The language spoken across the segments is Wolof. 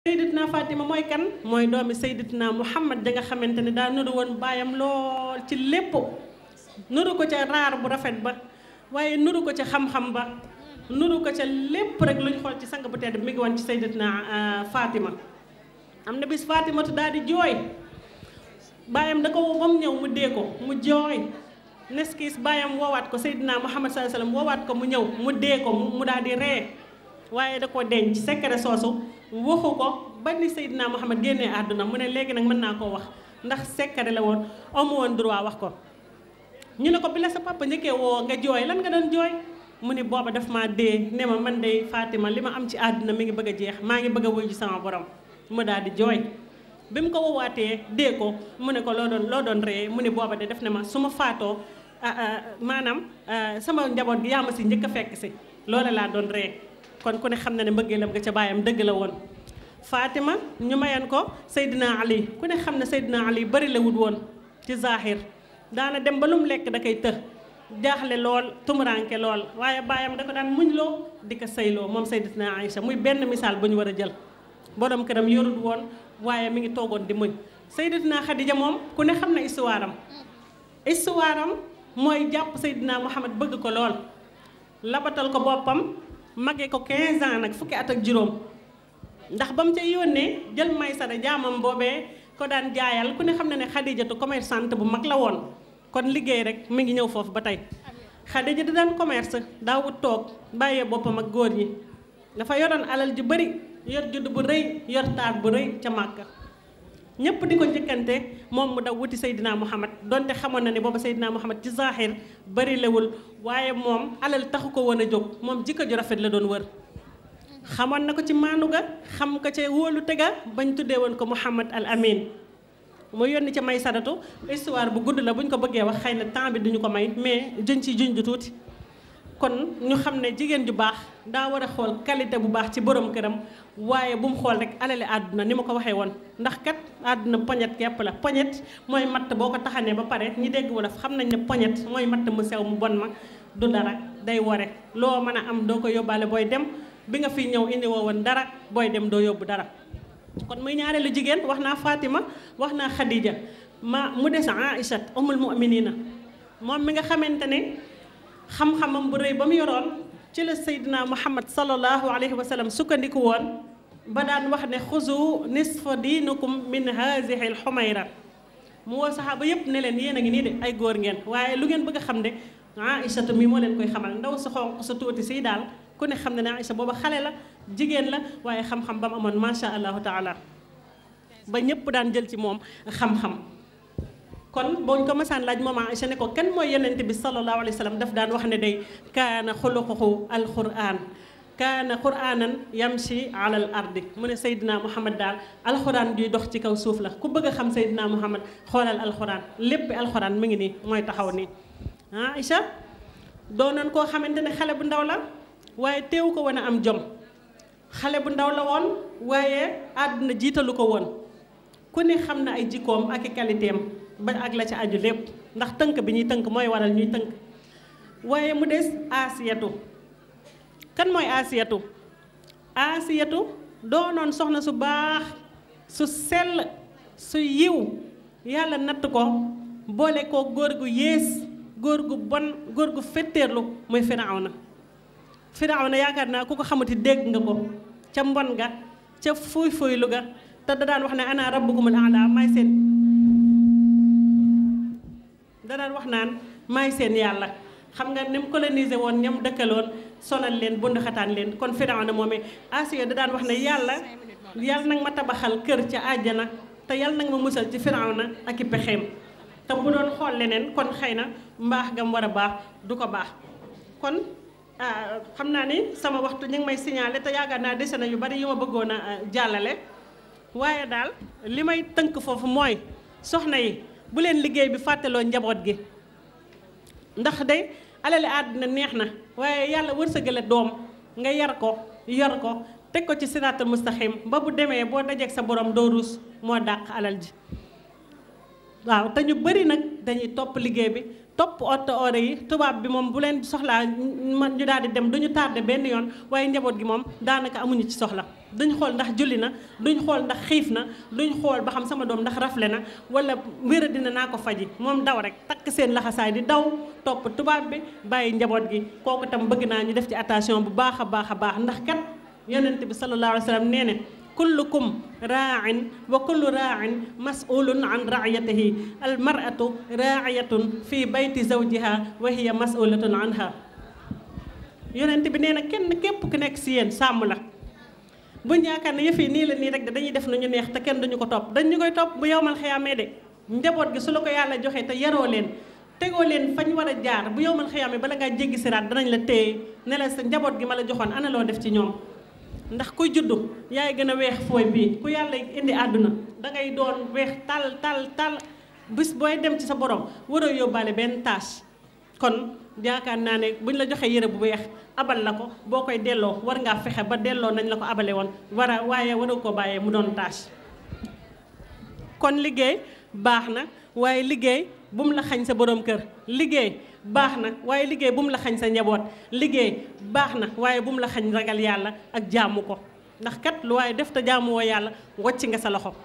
sayyidatuna Fatima mooy kan mooy doomi sayyidatuna Muhammad da nga xamante ne daa nuru woon baayam lool ci lépp nuru ko ca raar bu rafet ba waaye nuru ko ca xam-xam ba nuru ko ca lépp rek lu ñu xool ci sang bu tedd mi ngi woon ci sayyidatuna Fatima am na bis Fatimatu daal di jooy baayam da ko woo ba mu ñëw mu dee ko mu jooy neskis baayam woowaat ko Seydina Muhammad sallallahu alayhi wasallam woowaat ko mu ñëw mu dee ko mu daal di ree waaye da ko denc secret soosu waxu ko ba ni Seydina Muhammad génnee àdduna mu ne léegi nag mën naa koo wax ndax secret la woon amu woon droit wax ko ñu ne ko bi la sa papa njëkkee woo nga jooy lan nga doon jooy mu ni booba daf maa dee ne ma man de Fatima li ma am ci àdduna mi ngi bëgg a jeex maa ngi bëgg a wuyu sama borom mu daal di jooy bi mu ko woowaatee dee ko mu ne ko loo doon loo doon ree mu ne booba de def ne ma su ma faatoo maanaam sama njaboot gi yaa ma si njëkk a fekk si loola laa doon ree kon ku ne xam na ne mbëggeelam nga ca baayam dëgg la woon Fatima ñu mayan ko Seydina Ali ku ne xam ne Seydina Ali bari la wut woon ci zahir daana dem ba lu mu lekk da koy të jaaxle lool tumuranke lool waaye baayam da ko daan muñ loo di ko sëyloo moom Sayyidatina Aïcha muy benn misaal bu ñu war a jël borom këram yorut woon waaye mi ngi toogoon di muñ Sayyidatina Khadija moom ku ne xam na histoire am histoire am mooy jàpp Seydina Muhammad bëgg ko lool labatal ko boppam mage ko 15 ans nag fukki at ak juróom ndax ba mu ca yónnee jël Maysara jaamam boobee ko daan jaayal ku ne xam na ne Khadijatu commerçante bu mag la woon kon liggéey rek mi ngi ñëw foofu ba tey Xadija da daan commerce daawut toog bàyyee boppam ak góor ñi dafa yoroon alal ju bari yor judd bu rëy yor taar bu rëy ca Màkka ñëpp di ko njëkkante moom mu daw wuti Seydina Muhammad donte xamoon na ne booba Seydina Muhammad ci zahir bari lewul waaye moom alal taxu ko woon a jóg moom jikko ju rafet la doon wër xamoon na ko ci maanu ga xam ko ca wóolu tega bañ tuddee woon ko Muhammad al Amin mu yónni ca may sadatu histoire bu gudd la bu ñu ko bëggee wax xëy na temps bi duñu ko may mais juñ ci juñ ju tuuti kon ñu xam ne jigéen ju baax daa war a xool qualité bu baax ci borom këram waaye bu mu xool rek alali àdduna ni ma ko waxee woon ndax kat àdduna poñet kepp la poñet mooy matt boo ko taxanee ba pare ñi dégg wolof xam nañ ne poñet mooy matt mu sew mu bon ma du dara day wore loo mën a am doo ko yóbbaale booy dem bi nga fiy ñëw indi woo woon dara booy dem doo yóbbu dara kon muy ñaareelu jigéen wax naa Fatima wax naa Khadija ma mu des Aïcha umul mu'minina moom mi nga xamante ne xam-xamam bu rëy ba mu yoroon ci la Seydina Muhammad sallallahu alayhi wa sallam sukkandiku woon ba daan wax ne xuzu nisfa diinukum min hazihi alxumayra mu woo saxaaba yépp ne leen yéen a ngi nii de ay góor ngeen waaye lu ngeen bëgg a xam de Aïchatu mi moo leen koy xamal ndaw sa xonq sa tuuti si daal ku ne xam ne ne Aïcha booba xale la jigéen la waaye xam-xam ba mu amoon macha allahu taala ba ñëpp daan jël ci moom xam-xam kon boo ñu ko masaan laaj moom Aïcha ne ko kan mooy yonente bi sallallahu alayhi wa sallam daf daan wax ne day kaana xuluquhu alquran kaana quranan yamshi ala al ardi mu ne Seydina Muhammad daal alquran juy dox ci kaw suuf la ku bëgg a xam Seydina Muhammad xoolal alquran lépp alquran mi ngi nii mooy taxaw nii Aïcha doonoon koo xamante ne xale bu ndaw la waaye teewu ko woon a am jom xale bu ndaw la woon waaye àdduna jiitalu ko woon ku ne xam na ay jikkoom ak i qualité am ba ak la ci aju lépp ndax tënk bi ñuy tënk mooy waral ñuy tënk waaye mu des asiyatu kan mooy asiyatu asiyatu doonoon soxna su baax su sell su yiw yàlla natt ko boole ko góor gu yées góor gu bon góor gu fetteerlu muy Firawna Firawna yaakaar naa ku ko xamati dégg nga ko ca mbon ga ca fuy fuylu ga te da daan wax ne ana rabbukumul a'la may seen da daan wax naan may seen yàlla xam nga ni mu colonisé woon ñam dëkkaloon sonal leen bund xataan leen kon Firawna moomee Asiya da daan wax ne yàlla yàlla nag ma tabaxal kër ca àjjana te yàlla nag ma musal ci Firawna ak i pexeem te bu doon xool leneen kon xëy na mbaax gam war a baax du ko baax kon xam naa ni sama waxtu ñu ngi may signalé te yaakaar naa dese na yu bari yu ma bëggoon a jàllale waaye daal li may tënk foofu mooy soxna yi bu leen liggéey bi fàttaloo njaboot gi ndax day alali àddina neex na waaye yàlla wërsëgale doom nga yar ko yor ko teg ko ci siraatal mustaxim ba bu demee boo dajeek sa borom doo ruus moo dàq alal ji waaw te ñu bëri nag dañuy topp liggéey bi topp oto ore yi tubaab bi moom bu leen soxlaa man ñu daal di dem du ñu tardé benn yoon waaye njaboot gi moom daanaka amuñu ci soxla duñ xool ndax julli na duñ xool ndax xiif na duñ xool ba xam sama doom ndax rafle na wala wéra dina naa ko faji moom daw rek takk seen laxasaay di daw topp tubaab bi bàyyi njaboot gi kooku tam bëgg naa ñu def ci attention bu baax a baax a baax ndax kat yonent bi sallallahu alayhi wa sallam nee ne kullukum raain wa kullu raain masulun an raiyatihi al maratu raiyatun fi bayti zawjiha wa hiya masulatun anha yonent bi nee na kenn képp ku nekk si yéen sàmm la buñ yaakaar ne yëf yi nii la nii rek de dañuy def nu ñu neex te kenn duñu ko topp dañ ñu koy topp bu yowmal xiyaamee de njaboot gi su la ko yàlla joxee te yaroo leen tegoo leen fañ war a jaar bu yowmal xiyaamee bala ngaa jéggi siraat danañ la téye ne la sa njaboot gi ma la joxoon ana loo def ci ñoom ndax kuy juddu yaay gën a weex fooy bii ku yàlla indi àdduna dangay doon weex tal tal tal bis booy dem ci sa borom waroo yóbbaale benn tâche kon yaakaar naa ne buñ la joxee yére bu weex abal la ko boo koy delloo war ngaa fexe ba delloo nañ la ko abale woon war a waaye waroo ko bàyyee mu doon tâche kon liggéey baax na waaye liggéey bu mu la xañ sa borom kër liggéey baax na waaye liggéey bu mu la xañ sa njaboot liggéey baax na waaye bu mu la xañ ragal yàlla ak jaamu ko ndax kat lu waaye def te jaamu woo yàlla wàcc nga sa loxo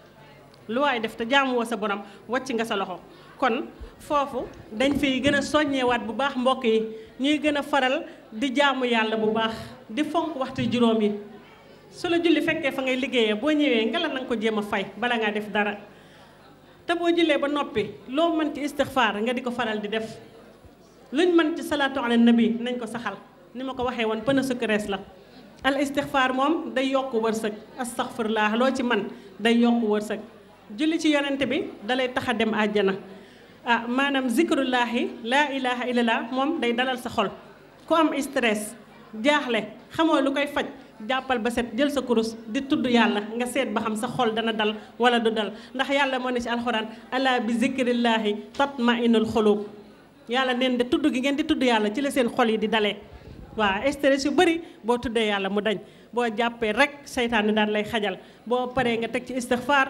lu waaye def te jaamu woo sa borom wàcc nga sa loxo kon foofu dañ fiy gën a soññewaat bu baax mbokk yi ñuy gën a faral di jaamu yàlla bu baax di fonk waxtu juróom yi su la julli fekkee fa ngay liggéeyee boo ñëwee ngela na nga ko jéem a fay bala ngaa def dara te boo jullee ba noppi loo mën ci istixfaar nga di ko faral di def luñ mën ci salaatu ala nabi nañ ko saxal ni ma ko waxee woon pëna sukkarees la al istixfaar moom day yokk wërsëg astaxfirullah loo ci man day yokk wërsëg julli ci yonente bi dalay tax a dem àjjana ah maanaam zikrullahi laa ilaha illallah moom day dalal sa xol ku am stress jaaxle xamoo lu koy faj jàppal ba set jël sa kurus di tudd yàlla nga seet ba xam sa xol dana dal wala du dal ndax yàlla moo ne ci alxuraan ala bi zikrillahi tatmainul xulub yàlla neen de tudd gi ngeen di tudd yàlla ci la seen xol yi di dalee waaw stress yu bëri boo tuddee yàlla mu dañ boo jàppee rek seytaane daan lay xajal boo paree nga teg ci istixfaar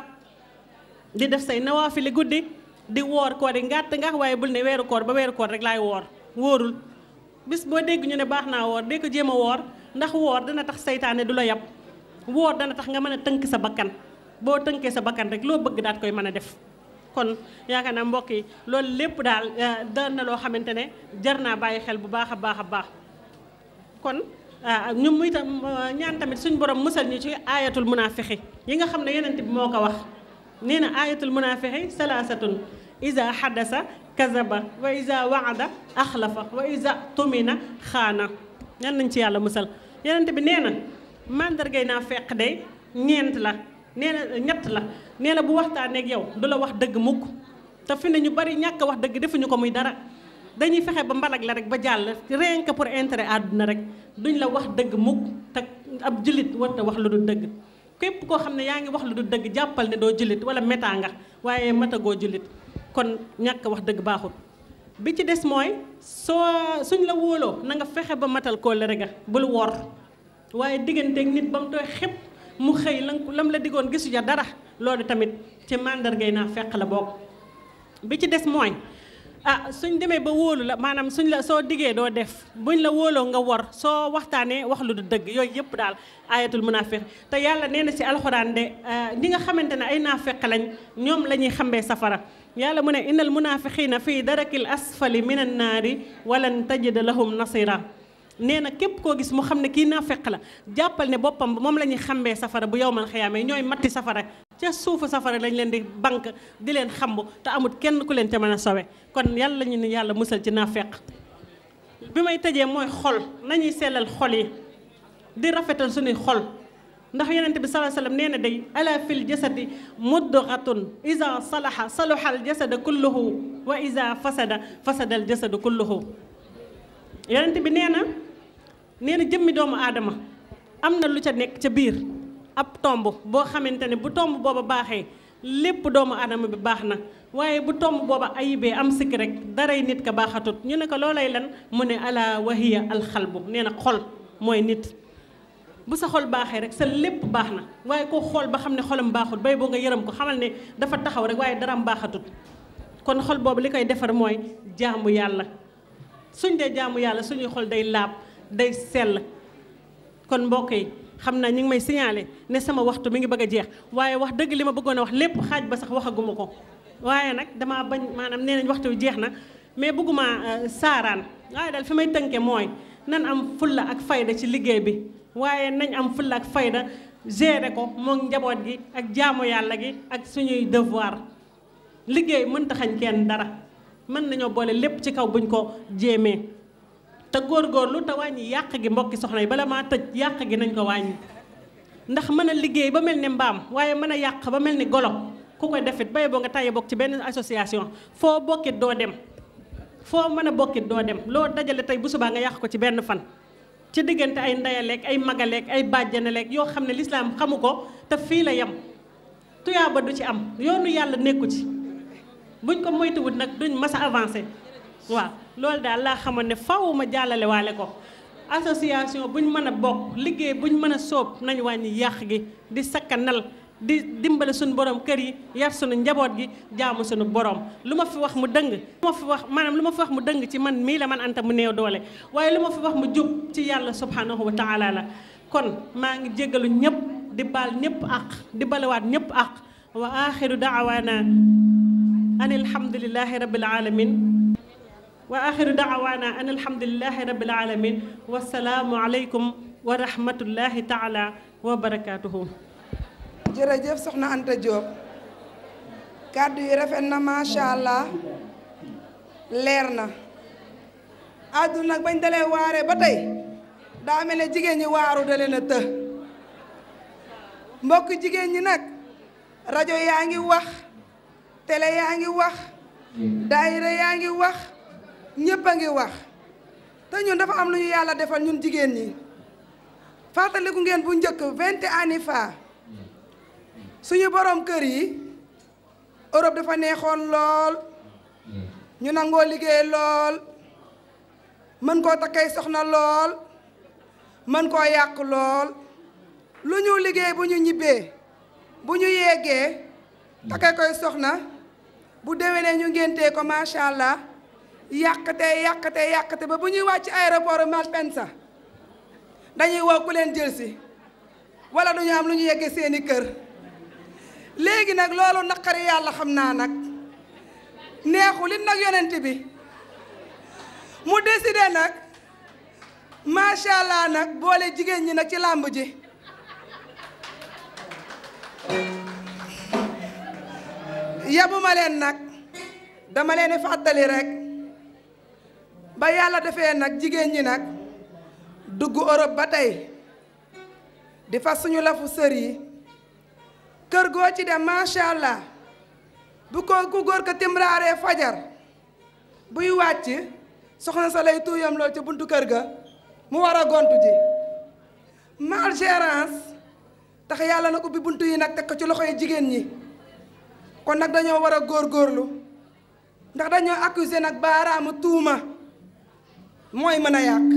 di def say nawaafili guddi di woor koor yi ngàtt nga waaye bul ne weeru koor ba weeru koor rek laay woor wóorul bis boo dégg ñu ne baax naa woor dee ko jéem a woor ndax woor dana tax seytaane du la yab woor dana tax nga mën a tënk sa bakkan boo tënkee sa bakkan rek loo bëgg daat koy mën a def kon yaakaar naa mbokk yi loolu lépp daal daan na loo xamante ne jar naa bàyyi xel bu baax a baax a baax kon ñu muy tam ñaan tamit suñ borom musal ñu ci ayatul munaafiqi yi nga xam ne yonent bi moo ko wax nee na ayatul munaafiqi salaasatun iza xadasa kazaba wa iza waada axlafa wa iza tumina xaana ñan nañ ci yàlla musal yonent bi nee na mandargay naa feq day ñeent la nee na ñett la nee na bu waxtaanee ak yow du la wax dëgg mukk te fi ne ñu bari ñàkk wax dëgg defuñu ko muy dara dañuy fexe ba mbalag la rek ba jàll rien que pour intérêt àdduna rek duñ la wax dëgg mukk te ab jullit warta wax lu dul dëgg képp koo xam ne yaa ngi wax lu dul dëgg jàppal ne doo jullit wala métaa nga waaye matagoo jullit kon ñàkk wax dëgg baaxul bi ci des mooy soo suñ la wóoloo na nga fexe ba matal kóllëre ga bul wor waaye digganteeg nit ba mu tooy xepp mu xëy lan lam la diggoon gisu ja dara loolu tamit ci màndargay naa fekk la bokk bi ci des mooy ah suñ demee ba wóolu la maanaam suñ la soo diggee doo def buñ la wóoloo nga wor soo waxtaanee wax lu du dëgg yooyu yëpp daal ayatul munaafiq te yàlla nee na ci alxuraan de ñi nga xamante ne ay naafeq lañ ñoom la ñuy xambee safara yàlla mu ne innal munaafiqiina fii darakil asfali minan naari walan tajida lahum nasira nee na képp koo gis mu xam ne kii naafeq la jàppal ne boppam moom la ñuy xambee safara bu yowmal xiyaama ñooy matti safara ca suufu safara lañ leen di bank di leen xamb te amul kenn ku leen ca mën a sowe kon yàlla ñu ne yàlla musal ci naafeq bi may tëjee mooy xol nañuy sellal xol yi di rafetal suñuy xol ndax yonent bi salaa sallam nee na day ala fil jasadi mudgatun isa salaha salaha al jasada kulluhu wa isa fasada fasada al jasadu kulluhu yonent bi nee na nee na jëmmi doomu aadama am na lu ca nekk ca biir ab tomb boo xamante ne bu tomb booba baaxee lépp doomu aadama bi baax na waaye bu tomb booba ayibee am sikk rek daray nit ka baaxatut ñu ne ko loolay lan mu ne ala wahiya alxalbu nee na xol mooy nit bu sa xol baaxee rek sa lépp baax na waaye koo xool ba xam ne xolam baaxut bay boo nga yërëm ko xamal ne dafa taxaw rek waaye daraam baaxatut kon xol boobu li koy defar mooy jaamu yàlla suñ dee jaamu yàlla suñuy xol day laab day sell kon mbokk yi xam naa ñu ngi may signalé ne sama waxtu mi ngi bëgg a jeex waaye wax dëgg li ma bëggoon a wax lépp xaaj ba sax waxaguma ko waaye nag damaa bañ maanaam nee nañ waxtu wi jeex na mais bëgguma saaraan waaye daal fi may tënke mooy nan am fulla ak fayda ci liggéey bi waaye nañ am fulla ak fayda gérer ko moom njaboot gi ak jaamu yàlla gi ak suñuy devoir liggéey mënta xañ kenn dara mën nañoo boole lépp ci kaw buñ ko jéemee te góorgóorlu te wàññi yàq gi mbokki soxna yi bala maa tëj yàq gi nañ ko wàññi ndax mën a liggéey ba mel ni mbaam waaye mën a yàq ba mel ni golo ku koy defit baye boo nga tàyyi bokk ci benn association foo bokkit doo dem foo mën a bokkit doo dem loo dajale tey bu subaa nga yàq ko ci benn fan ci diggante ay ndeyaleeg ay magaleeg ay bàjjanaleeg yoo xam ne lislaam xamu ko te fii la yem tuyaaba du ci am yoonu yàlla nekku ci buñ ko moytuwut nag duñ mas a avancé waaw loolu daal laa xamoon ne faw ma jàllale waale ko association buñ mën a bokk liggéey buñ mën a sóob nañ wàññi yàq gi di sakkanal di dimbale suñu borom kër yi yar suñu njaboot gi jaamu suñu borom lu ma fi wax mu dëng lu ma fi wax maanaam lu ma fi wax mu dëng ci man mii la man anta mu néew doole waaye lu ma fi wax mu jub ci yàlla subhanahu wa taala la kon maa ngi jéggalu ñëpp di baal ñëpp àq di balewaat ñëpp àq wa axiru daawaana an alhamdulillahi rabbil alamin wa axiru daawaana an alhamdulillahi rabbil alamin wasalaamu aleykum wa rahmatullahi taala wa barakatuhu jërëjëf soxna Anta Diop kàddu yi rafet na macha allah leer na àdduna nag bañ dalee waare ba tey daa mel ne jigéen ñi waaru da leen a të mbokk jigéen ñi nag rajo yaa ngi wax télé yaa ngi wax daayira yaa ngi wax ñépp a ngi wax te ñun dafa am lu ñu yàlla defal ñun jigéen ñi fàttaliku ngeen bu njëkk vingt ans fa suñu borom kër yi Europe dafa neexoon lool ñu nangoo liggéey lool mën koo takkay soxna lool mën koo yàq lool lu ñu liggéey bu ñu ñibbee bu ñu yeggee takkay koy soxna bu déwénee ñu ngéntee ko macha allah yàqate yàqate yàqate ba bu ñuy wàcc aéroport Malpensa dañuy woo ku leen jël si wala duñu am lu ñu yeggee seeni kër léegi nag loolu naqari yàlla xam naa nag neexul it nag yonent bi mu décidé nag macha allah nag boole jigéen ñi nag ci làmb ji yabuma leen nag dama leen di fàttali rek ba yàlla defee nag jigéen ñi nag dugg Europe ba tey di fas suñu lafu sër yi kër goo ci dem macha allah bu ko ku góor ko timraaree fajar buy wàcc soxna sa lay tuuyam lool ca buntu kër ga mu war a gontu ji malgérance tax yàlla nag ubbi buntu yi nag teg ko ci loxo yi jigéen ñi kon nag dañoo war a góorgóorlu ndax dañoo accuser nag baaraamu tuuma mooy mën a yàq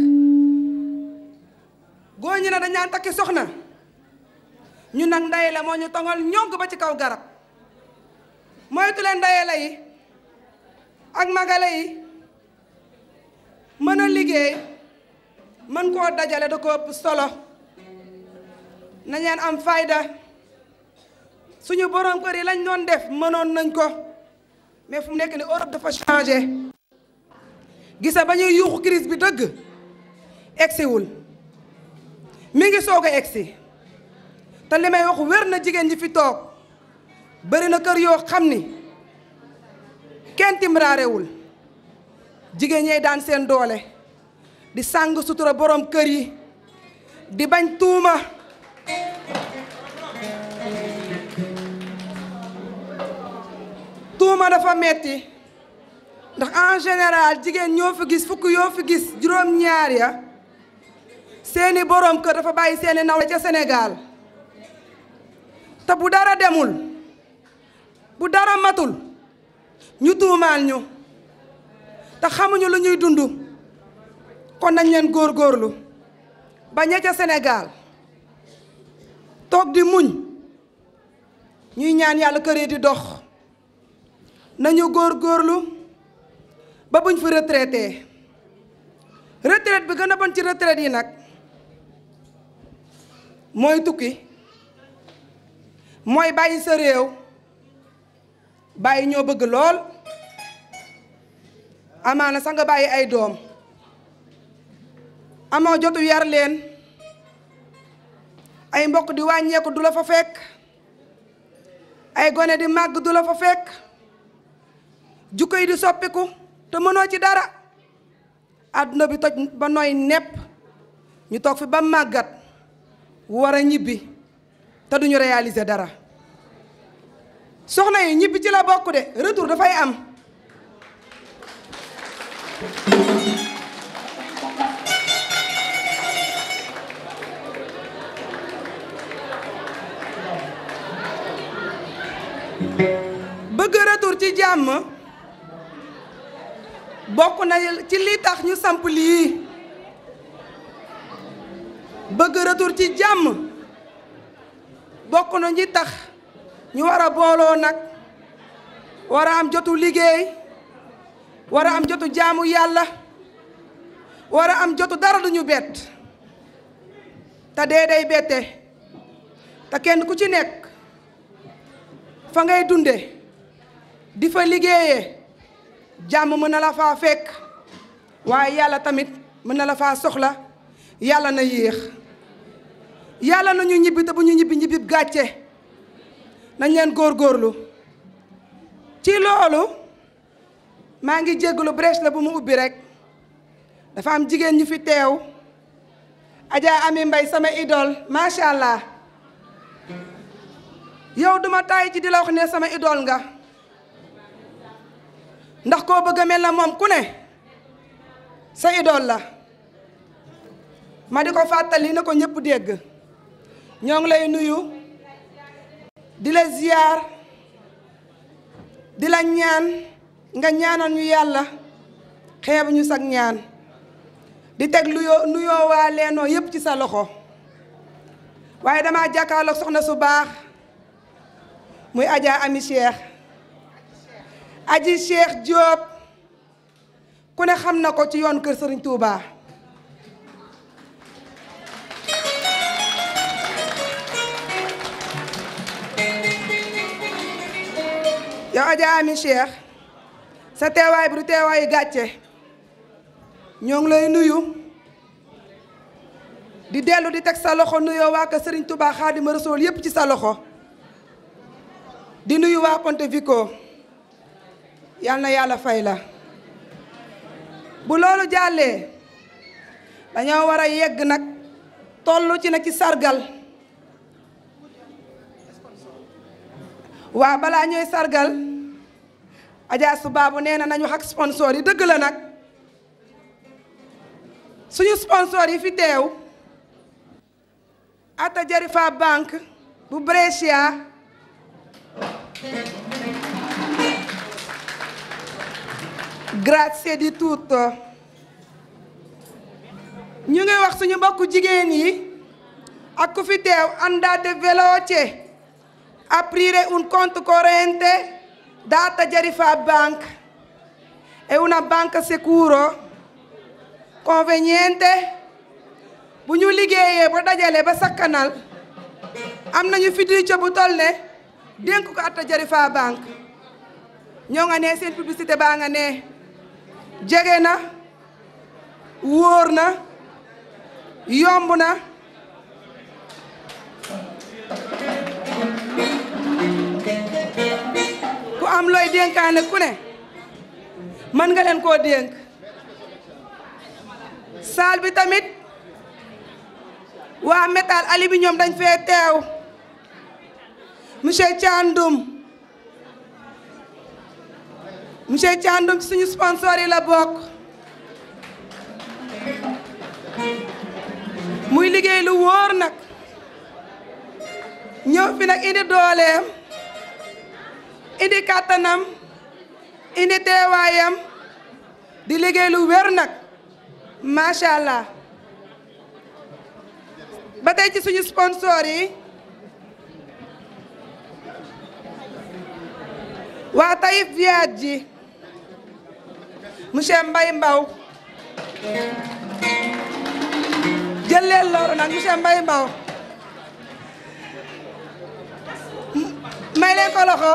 góor ñi ne dañaan takki soxna ñu nag ndey la moo ñu tongal ñonk ba ci kaw garab moytu leen ndeye la yi ak magale yi mën a liggéey mën koo dajale da ko ëpp solo nañeen am fayda suñu borom kër yi lañ doon def mënoon nañ ko mais fu mu nekk ni Europe dafa changé gisa ba ñuy yuuxu crise bi dëgg egsiwul mi ngi soog a egsi te li may wax wér na jigéen ñi fi toog bëri na kër yoo xam ni kenn timraarewul jigéen ñey daan seen doole di sàng sutura borom kër yi di bañ tuuma tuuma dafa metti ndax en général jigéen ñoo fi gis fukk yoo fi gis juróom-ñaar ya seeni borom kër dafa bàyyi seeni nawle ca Sénégal te bu dara demul bu dara matul ñu tuumaal ñu te xamuñu lu ñuy dund kon nañ leen góorgóorlu ba ña ca Sénégal toog di muñ ñuy ñaan yàlla kër yi di dox nañu góorgóorlu ba buñ fi retraité retraite bi gën a bon ci retraite yi nag mooy tukki mooy bàyyi sa réew bàyyi ñoo bëgg lool amaana sax nga bàyyi ay doom amoo jotu yar leen ay mbokk di wàññeeku du la fa fekk ay gone di màgg du la fa fekk jukko yi di soppiku te mënoo ci dara àdduna bi toj ba nooy nepp ñu toog fi ba màggat war a ñibbi te duñu réaliser dara soxna yi ñibbi ci la bokk de retour dafay am bëgg retour ci jàmm bokk na ci li tax ñu samp lii bëgg retour ci jàmm bokk na ñi tax ñu war a booloo nag war a am jotu liggéey war a am jotu jaamu yàlla war a am jotu dara duñu bett te dee day bette te kenn ku ci nekk fa ngay dunde di fa liggéeyee jàmm mën na la faa fekk waaye yàlla tamit mën na la faa soxla yàlla na yéex yàlla na ñu ñibbi te bu ñu ñibbi ñibbi gàcce nañ leen góorgóorlu ci loolu maa ngi jégalu brèche la bu mu ubbi rek dafa am jigéen ñu fi teew Adja Ami Mbay sama idole macha allah yow duma tàyyi ci di la wax ne sama idole nga ndax koo bëgg a mel na moom ku ne sa idole la ma di ko fàttali na ko ñëpp dégg ñoo ngi lay nuyu di la ziyaar di la ñaan nga ñaanal ñu yàlla xeebu ñu sag ñaan di teg luyoo nuyoo waa leenoo yépp ci sa loxo waaye dama jàkkaarloog soxna su baax muy Adja Ami Cheikh aji Cheikh Diop ku ne xam na ko ci yoon kër Serigne Touba yow Adja Ami Cheikh sa teewaay bi du teewaayu gàcce ñoo ngi lay nuyu di dellu di teg sa loxo nuyoo waa kër Serigne Touba Xaadima Rasuul yépp ci sa loxo di nuyu waa Pontevico yal na yàlla fay la bu loolu jàllee dañoo war a yegg nag tollu ci nag ci sargal waa balaa ñooy sargal Adja su baabu nee na nañu wax ak sponsor yi dëgg la nag suñu sponsor yi fi teew Atta Jarifa Banque bu Brescia grazie di tutto ñu ngi wax suñu mbokku jigéen yi ak ku fi teew andate veloce aprire un conto corrente da Atta Jarifa Bank è una banca sicuro conveniente bu ñu liggéeyee ba dajale ba sakkanal am nañu fiducia bu toll ne dénk ko Atta Jarifa Bank ñoo nga ne seen publicité baa nga ne jege na wóor na yomb na ku am looy dénkaane ku ne mën nga leen koo dénk saal bi tamit waa métal ali bi ñoom dañ fee teew monsieur Thiandoum monsieur Thiandoum ci suñu sponsor yi la bokk muy liggéey lu wóor nag ñëw fi nag indi dooleem indi kàttanam indi teewaayam di liggéey lu wér nag macha allah ba tey ci suñu sponsor yi waa Taïf Viage ji monsieur Mbaye Mbaw jël leen loolu nag monsieur Mbaye Mbaw may leen ko loxo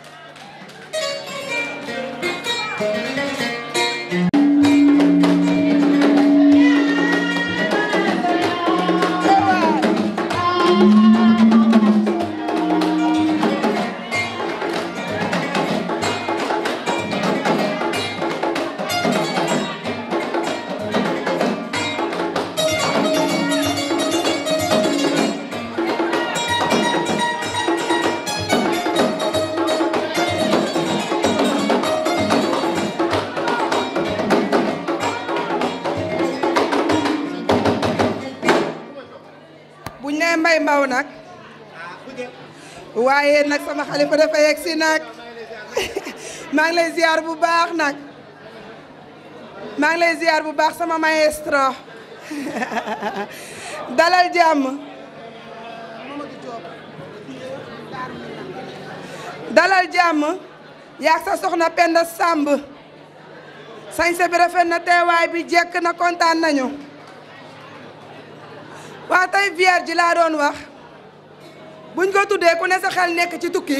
buñ nee mbay mbaw nag waaye nag sama xalifa dafa yegg si nag maa ngi lay ziar bu baax nag maa ngi lay ziar bu baax sama maestro dalal jàmm dalal jàmm yaag sa soxna Penda Samb sañse bi rafet na teewaay bi jekk na kontaan nañu waa tey Vierge laa doon wax buñ ko tuddee ku ne sa xel nekk ci tukki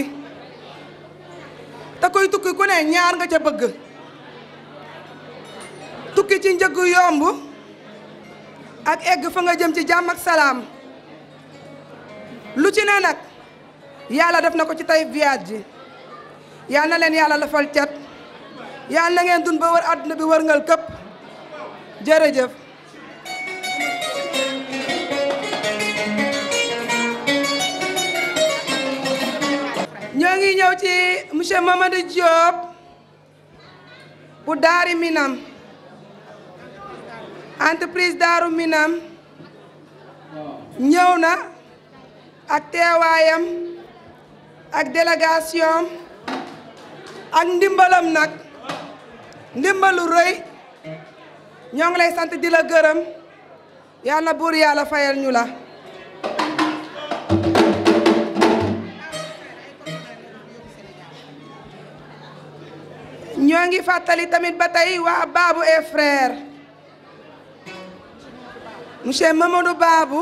te kuy tukki ku ne ñaar nga ca bëgg tukki ci njëggu yomb ak egg fa nga jëm ci jàmm ak salaam lu ci ne nag yàlla def na ko ci tey Vierge yal na leen yàlla lafal cat yal na ngeen dund ba wër àdduna bi wërngal këpp jërëjëf ñoo ngi ñëw ci monsieur Mamadou Diop bu Daari Minam entreprise Daaru Minam ñëw na ak teewaayam ak délégation ak ndimbalam nag ndimbalu rëy ñoo ngi lay sant di la gërëm yal na buur yàlla fayal ñu la ñoo ngi fàttali tamit ba tey waa Babou et frère monsieur Mamadou Babou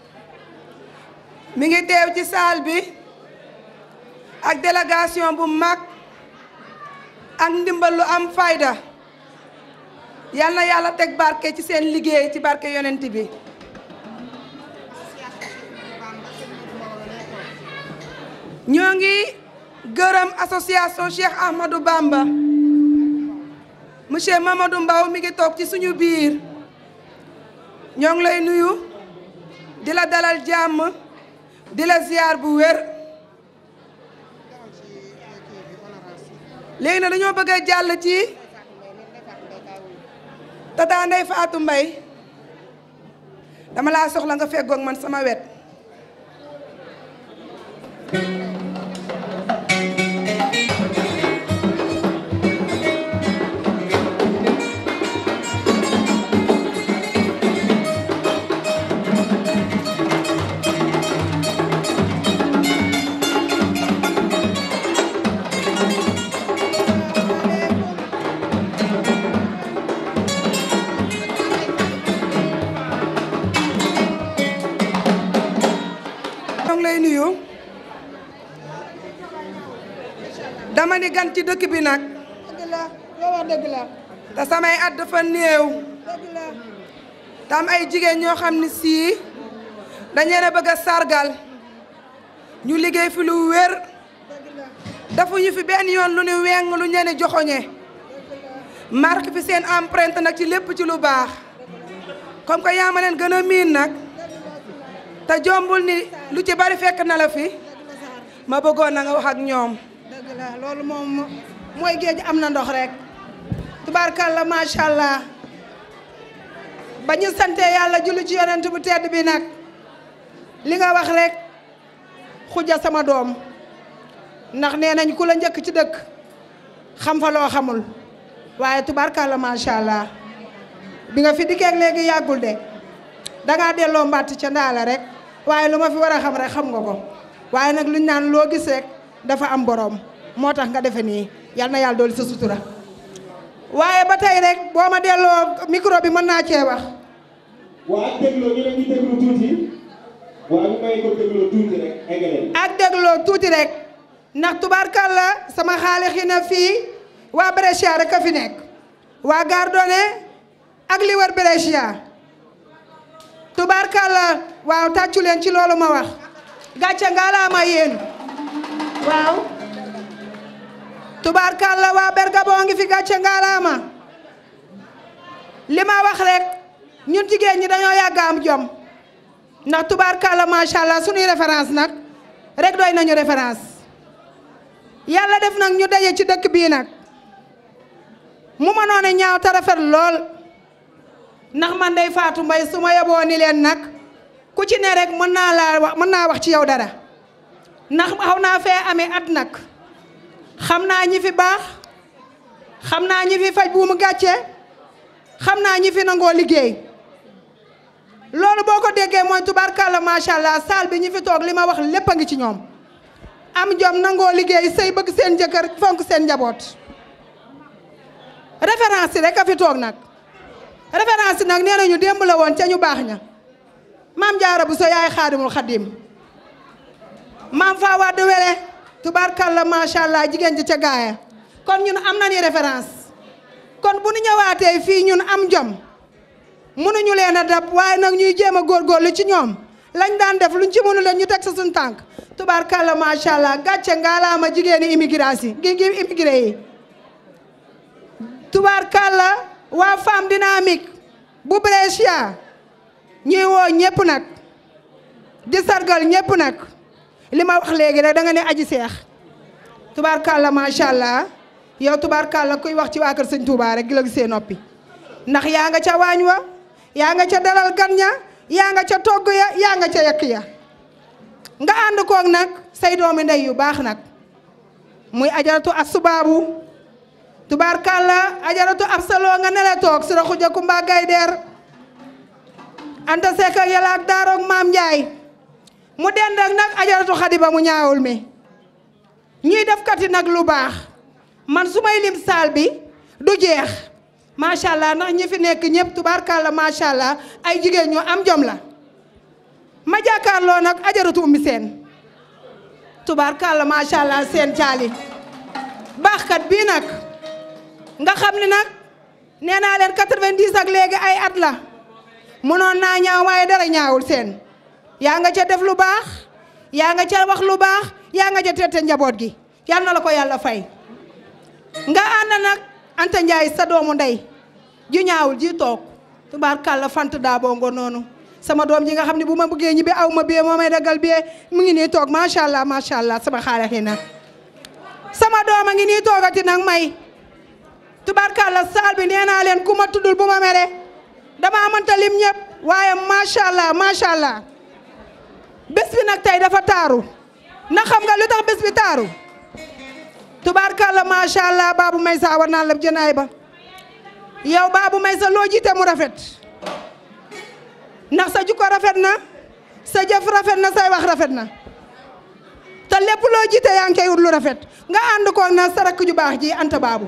mi ngi teew ci salle bi ak délégation bu mag ak ndimbal lu am fayda yal na yàlla teg barke ci seen liggéey ci barke yonent bi ñoo ngi gërëm association Cheikh Ahmadou Bamba monsieur Mamadou Mbaw mi ngi toog ci suñu biir ñoo ngi lay nuyu di la dalal jàmm di la ziar bu wér léegi nag dañoo bëgg a jàll ci tata Ndey Faatu Mbay dama laa soxla nga feggoog man sama wet ñoo ngi lay nuyu dama ni gan ci dëkk bi nag dëgg la loo wax dëgg la te samay at dafa néew dëgg la te am ay jigéen ñoo xam ne sii dañ leen a bëgg a sargal ñu liggéey fi lu wér dëgg la dafuñu fi benn yoon lu ñu weng lu ñene joxoñe marque fi seen empreinte nag ci lépp ci lu baax comme que yaa ma leen gën a miin nag te jombul ni lu ci bari fekk na la fi ma bëggoon na nga wax ak ñoom dëgg la loolu moom mooy géej am na ndox rek tubaarkàlla macha allah ba ñu sante yàlla julli ci yonent bu tedd bi nag li nga wax rek xuja sama doom ndax nee nañ ku la njëkk ci dëkk xam fa loo xamul waaye tubaarkàlla macha allah bi nga fi dikkeeg léegi yàggul de dangaa delloo mbàtt ca ndaala rek waaye lu ma fi war a xam rek xam nga ko waaye nag luñ naan loo gis rek dafa am borom moo tax nga defe nii yal na yàlla dooli sa sutura waaye ba tey rek boo ma delloo micro bi mën naa cee wax waa ak dégloo ñu ne ñu déglu tuuti waa ñu may ko dégloo tuuti rek eggale ak dégloo tuuti rek ndax tubaarkàlla sama xaali xi na fii waa Brescia rek a fi nekk waa Gardone ak li wër Brescia tubaarkàlla waaw tàccu leen ci loolu ma wax gàcce ngalaama yéen waaw tubaarkàlla waa Bergamo ngi fi gàcce ngalaama li ma wax rek ñun jigéen ñi dañoo yàgg am jom ndax tubaarkàlla macha allah suñuy référence nag rek doy nañu référence yàlla def nag ñu daje ci dëkk bii nag mu mënoon a ñaaw te rafet lool ndax man day faatu mbay su ma yeboo ni leen nag ku ci ne rek mën naa laa wax mën naa wax ci yow dara ndax xaw naa fee amee at nag xam naa ñi fi baax xam naa ñi fi faj buumu gàcce xam naa ñi fi nangoo liggéey loolu boo ko déggee mooy tubaarkàlla macha allah saal bi ñi fi toog li ma wax lépp a ngi ci ñoom am jom nangoo liggéey sëy bëgg seen jëkkër fonk seen njaboot référence yi rek a fi toog nag référence yi nag nee nañu démb la woon ca ñu baax ña maam jaara bu so yaay xaadimul xadim maam faa wadd wele tubaarkàlla macha allah jigéen ji ca gaaya kon ñun am nañu référence kon bu ñu ñëwaatee fii ñun am jom mënuñu leen a dab waaye nag ñuy jéem a góorgóorlu ci ñoom lañ daan def luñ ci mënu leen ñu teg sa suñ tànk tubaarkàlla macha allah gàcce ngaalaama jigéeni immigration gi gi immigré yi tubaarkàlla waa femme dynamique bu Brescia ñuy woo ñëpp nag di sargal ñëpp nag li ma wax léegi rek da nga ne aji seex tubaarkàlla macha allah yow tubaarkàlla kuy wax ci waa kër sëñ Touba rek gi la gisee noppi ndax yaa nga ca waañ wa yaa nga ca dalal gan ña yaa nga ca togg ya yaa nga ca yekk ya nga ànd koog nag say doomi ndey yu baax nag muy ajaratu ak subaabu tubaarkàlla ajaratu ab saloo nga nele toog sira xuja kumba gaydeer anta sekk ak yàlla ak daaroog maam njaay mu dend ak nag ajaratu xadiba mu ñaawul mi ñuy def kati nag lu baax man su may lim saal bi du jeex macha allah ndax ñi fi nekk ñëpp tubaarkàlla macha allah ay jigéen ñu am jom la ma jàkkaarloo nag ajaratu ummi seen tubaarkàlla macha allah seen caali baaxkat bii nag nga xam ni nag nee naa leen 90 ak léegi ay at la mënoon naa ñaaw waaye dara ñaawul seen yaa nga ca def lu baax yaa nga ca wax lu baax yaa nga ca tette njaboot gi yal na la ko yàlla fay nga ànd nag Anta Ndiaye sa doomu ndey ju ñaawul ji toog tubaarkàlla fant daa bongo noonu sama doom ji nga xam ne bu ma bëggee ñibbi aw ma bee moo may dagal bee mu ngi nii toog macha allah macha allah sama xaale xi nag sama doom a ngi nii toogati nag may tubaarkàlla saal bi nee naa leen ku ma tuddul bu ma mere dama mënta lim ñëpp waaye macha allah macha allah bés bi nag tey dafa taaru na xam nga lu tax bés bi taaru tubaarkàlla macha allah baabu may sa war naa la jënaay ba yow baabu may sa loo jiite mu rafet ndax sa jukko rafet na sa jëf rafet na say wax rafet na te lépp loo jiite yaa ngi koy wut lu rafet nga ànd ko na sa rakk ju baax ji anta baabu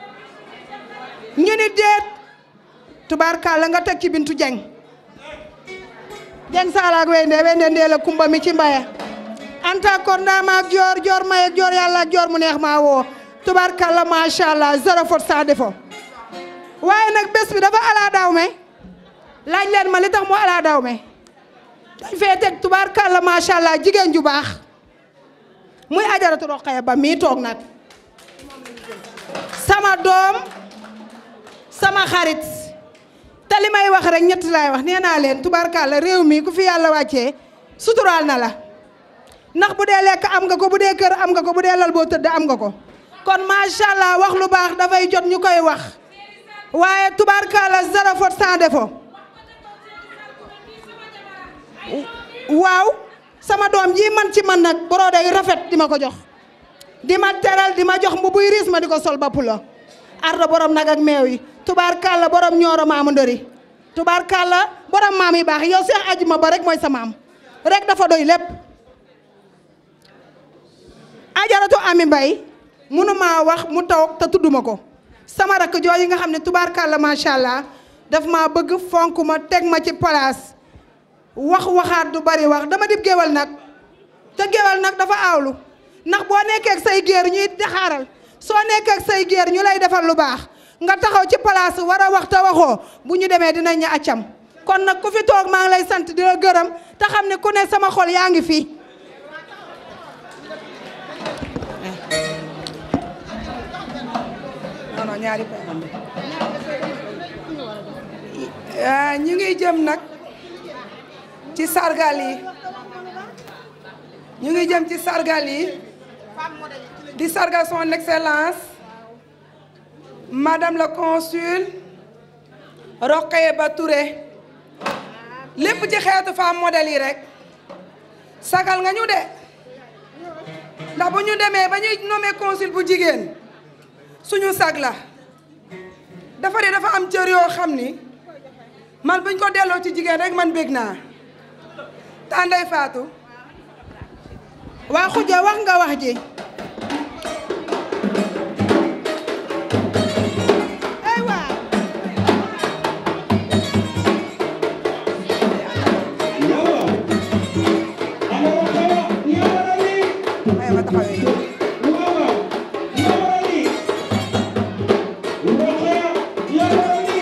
ñu ni déet tubaarkàlla nga teg ci bintu jeng jeng saalaak wende wende ndee la kumba mi ci mbaya anta kon daama ak joor joor may ak joor yàlla ak joor mu neex maa woo tubaarkàlla macha allah zéro faute sans défaut waaye nag bés bi dafa alaa daaw me laaj leen ma li tax mu alaa daaw me dañ fee teg tubaarkàlla macha allah jigéen ju baax muy ajaratu roqaya ba mii toog nag sama doom sama xarit te li may wax rek ñett laay wax nee naa leen tubaarkàlla réew mi ku fi yàlla wàccee suturaal na la ndax bu dee lekk am nga ko bu dee kër am nga ko bu dee lal boo tëdd am nga ko kon macha allah wax lu baax dafay jot ñu koy wax waaye tubaarkàlla zéro faute sans défaut waaw sama doom ji man ci man nag boroo day rafet di ma ko jox di ma teral di ma jox mbu buy riis ma di ko sol ba pulo ardo borom nag ak meew yi tubaarkàlla borom ñooro maamu ndëri tubaarkàlla borom maam yi baax yow seex ajuma ba rek mooy sa maam rek dafa doy lépp ajaratu ami mbay mënuma wax mu taw te tudduma ko sama rakk jooju nga xam ne tubaarkàlla macha allah daf maa bëgg fonk ma teg ma ci place wax waxaat du bari wax dama dib géwal nag te géwal nag dafa aawlu ndax boo nekkee ak say géer ñuy daxaaral soo nekkee ak say géer ñu lay defal lu baax nga taxaw ci place war a wax te waxoo bu ñu demee dinañ ñu accam kon nag ku fi toog maa ngi lay sant di la gërëm te xam ne ku ne sama xol yaa ngi fi. non non ñaari ah ñu ngi jëm nag ci sargal yi ñu ngi jëm ci sargal yi di sargal son excellence madame la consul Rokhaya Ba Touré lépp ci xeetu femme modèle yi rek sagal nga ñu de ndax bu ñu demee ba ñuy nommé consul bu jigéen suñu sag la dafa de dafa am cër yoo xam ni man buñ ko delloo ci jigéen rek man bég naa tànday faatu waa xuja wax nga wax ji ay waa Yawa. Ana Rokhaya, yawara ni. ay ma taxawee Wawa. Yawara ni. Rokhaya, yawara ni.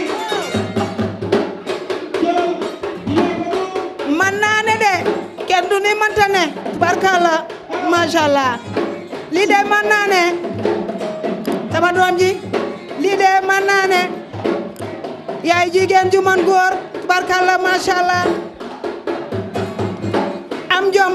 Jël. Yabadu. man naa ne de kenn du ni manta ne tubarkalla macha allah lii de man naa ne sama doom ji lii de man naa ne yaay jigéen ju man góor tubarkalla macha allah am jom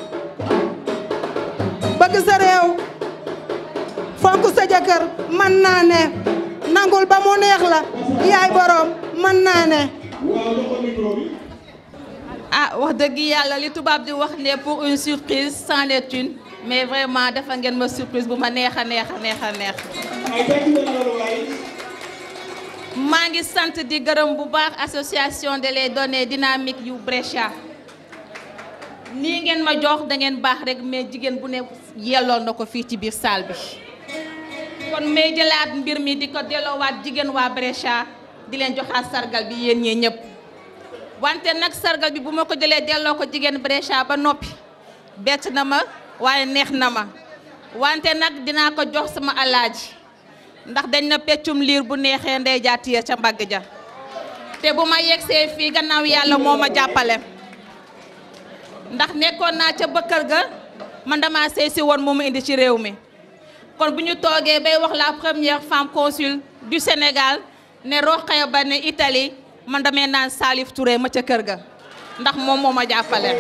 bëgg sa réew fonk sa jëkkër man naa ne nangul ba mu neex la yaay borom man naa ne Waaw, loxo micro bi. ah wax dëgg yàlla li tubaab di wax ne pour une surprise sans les thunes mais vraiment dafa ngeen ma surprise bu ma neex a neex a neex a neex Ay tàcc leen loolu waay. maa ngi sant di gërëm bu baax association de les données dynamiques yu Brescia nii ngeen ma jox da ngeen baax rek mais jigéen bu ne yelloon na ko fii ci biir salle bi kon may jëlaat mbir mi di ko delloowaat jigéen waa Brescia di leen joxaat sargal bi yéen ñee ñëpp wante nag sargal bi bu ma ko jëlee delloo ko jigéen Brescia ba noppi bett na ma waaye neex na ma wante nag dinaa ko jox sama alaaji ndax dañ na peccum liir bu neexee ndey jaatiya ca mbagg ja te bu ma yegsee fii gannaaw yàlla moo ma jàppale ndax nekkoon naa ca bëkkër ga man dama sey si woon moo ma indi ci réew mi kon bu ñu toogee bay wax la première femme consul du Sénégal ne Rokhaya Ba ne Italie man damay naan Salif Touré ma ca kër ga ndax moom moo ma jàppale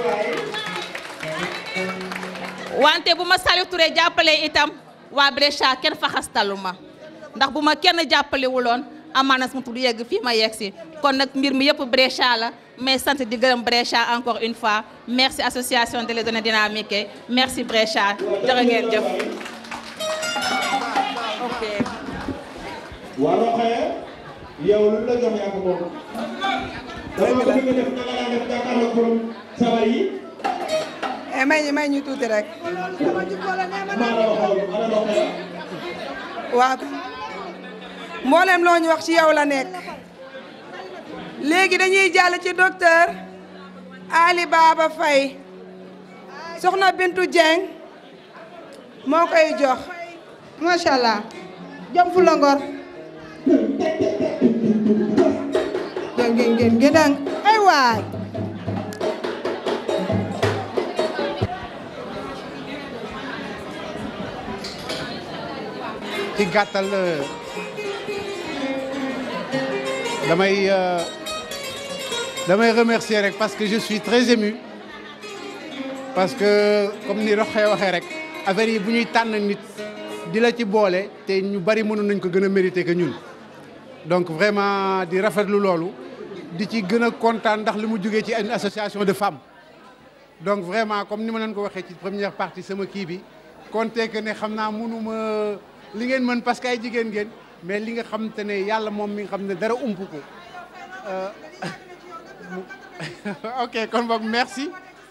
wante bu ma Salif Touré jàppalee itam waa Brescia kenn fa xastalu ma ndax bu ma kenn jàppalewuloon amaana sama tur yegg fii ma yegg si kon nag mbir mi yëpp Brescia la mais sant di gërëm Brescia encore une fois merci association de les données dynamiques merci Brescia jërë ngeen jëf ok Waa Rokhaya, yow lu la jox yaa ko moom. Dama bëgg nga def na nga daan def jàkkaarloog borom sabar yi. eh may ñu may ñu tuuti rek Maa la waxoon, ana Rokhaya. waaw mboolem loo ñu wax ci yow la nekk léegi dañuy jàll ci docteur Ali Baba Faye soxna Bintu Dieng moo koy jox macha allah jom fu la ngor ngeen ngeen ngeen ngeen ay waay ci gàttal euh, damay euh, damay remercier rek parce que je suis très ému parce que comme ni Rokhaya waxee rek affaire yi bu ñuy tànn nit di la ci boole te ñu bari mënoon nañ ko gën a mérité que ñun donc vraiment di rafetlu loolu di ci gën a kontaan ndax li mu jógee ci une association de femmes donc vraiment comme ni ma leen ko waxee ci première partie sama kii bi compter que ne xam naa mënuma li ngeen mën parce que ay jigéen ngeen mais li nga xam te ne yàlla moom mi nga xam ne dara ump ko Euh, mu- ok kon boog merci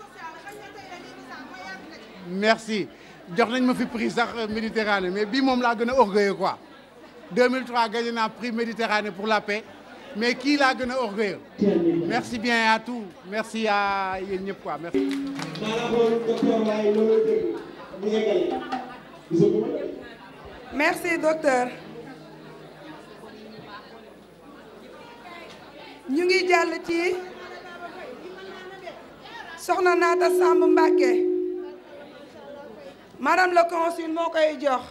merci jox nañ ma fi prix sax euh, Méditerranée mais bii moom laa gën a orgueilleux quoi 2003 gagné naa prix Méditerranée pour la paix mais kii laa gën a orgueilleux merci bien à tous merci à yéen ñëpp quoi merci Maa la xool docteur waaye loolu dëgg. ñu yeggali gisaguma merci docteur ñu ngi jàll ci soxna Naata Samb Mbàkke madame le consul moo koy jox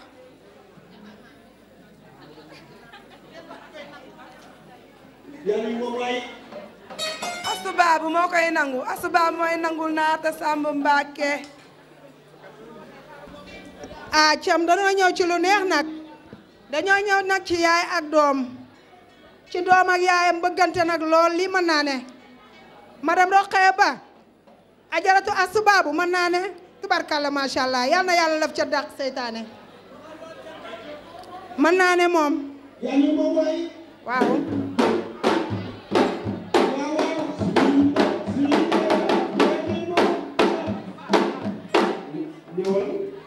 yàlla moom waay astu baabu moo koy nangu astu baabu mooy nangul Naata Samb Mbàkke ah cam dañoo ñëw ci lu neex nag dañoo ñëw nag ci yaay ak doom ci doom ak yaayam bëggante nag lool lii mën naa ne madame Rokhaya Ba ajaratu astu baabu mën naa ne tubarkalla macha allah yal na yàlla laf ca dàq seytaane mën naa ne moom yàlla moom waay waaw waaw waaw suñu suñu ñëwal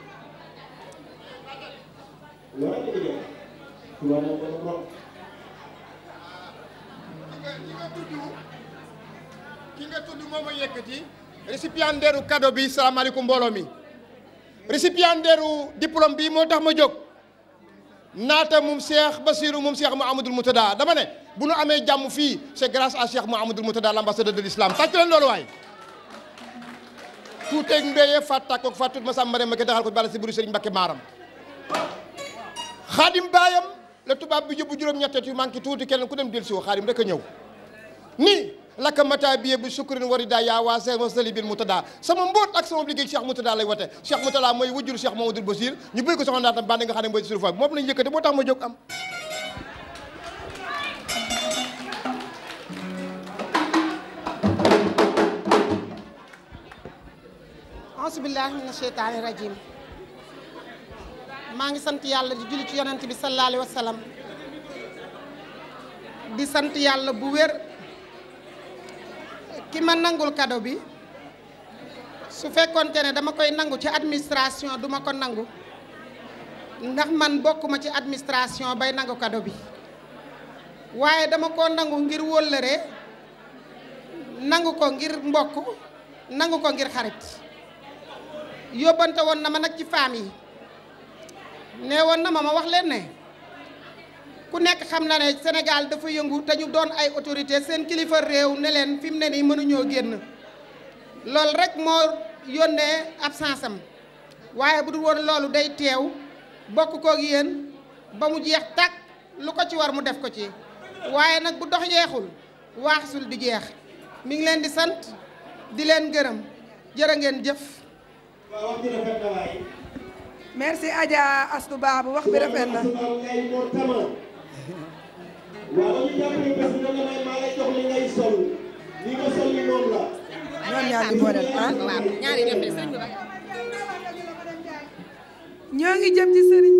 loolu la ñu def tubaab moom dafa bokk ki nga tudd moom a yëkkati récipiendaire u cadeau bi salaamaaleykum mbooloo mi récipiendaire u diplôme bi moo tax ma jóg naata moom Cheikh Basirou moom Cheikh Mouhamadoul Moutada dama ne bu nu amee jàmm fii c'est grâce à Cheikh Mouhamadoul Moutada l'ambassadeur de l'islam tàcc leen loolu waay tuuteeg mbéyee fat tàkkoog fat tut ma sàmm ma ke daxal ko bala si buru Serigne Mbacké Maram xaadim baayam la tubaab bi yóbbu juróom-ñetteet yu manqué tuuti kenn ku dem del si woo xaadim rek a ñëw ni lakka mata biye bu sukkurin warida yaa waa seex ma sali bil Moutada sama mbóot ak sama liggéey Cheikh Moutada lay wote Cheikh Moutada mooy wujjuru Cheikh Mamadou Basir ñu bëgg ko soxna naatam bandi nga xam ne mooy suñu fa moom lañu yëkkate boo tax ma jóg am auzubillahi mina sheytaani rajim maa ngi sant yàlla di julli ci yonent bi sallallahu alayhi wa sallam di sant yàlla bu wér ki ma nangul cadeau bi su fekkonte ne dama koy nangu ci administration duma ko nangu ndax man bokkuma ci administration bay nangu cadeau bi waaye dama ko nangu ngir wóllëre nangu ko ngir mbokk nangu ko ngir xarit yóbbante woon na ma nag ci famille yi nee woon na ma ma wax leen ne ku nekk xam na ne Sénégal dafa yëngu te ñu doon ay autorité seen kilifa réew ne leen fi mu ne nii mënuñoo génn loolu rek moo yónnee absence am waaye bu dul woon loolu day teew bokk koog yéen ba mu jeex tàkk lu ko ci war mu def ko ci waaye nag bu dox yeexul waaxsul di jeex mi ngi leen di sant di leen gërëm jërë ngeen jëf waaw wax bi rafet na waay merci Adja Astu Baabu wax bi rafet na waaw ngay moo tama waaw dañu jàppale bés bi danga may maa lay jox li ngay sol li nga sol li moom la ñoom ñaar di boole ah ñoo ngi jëm ci sëriñ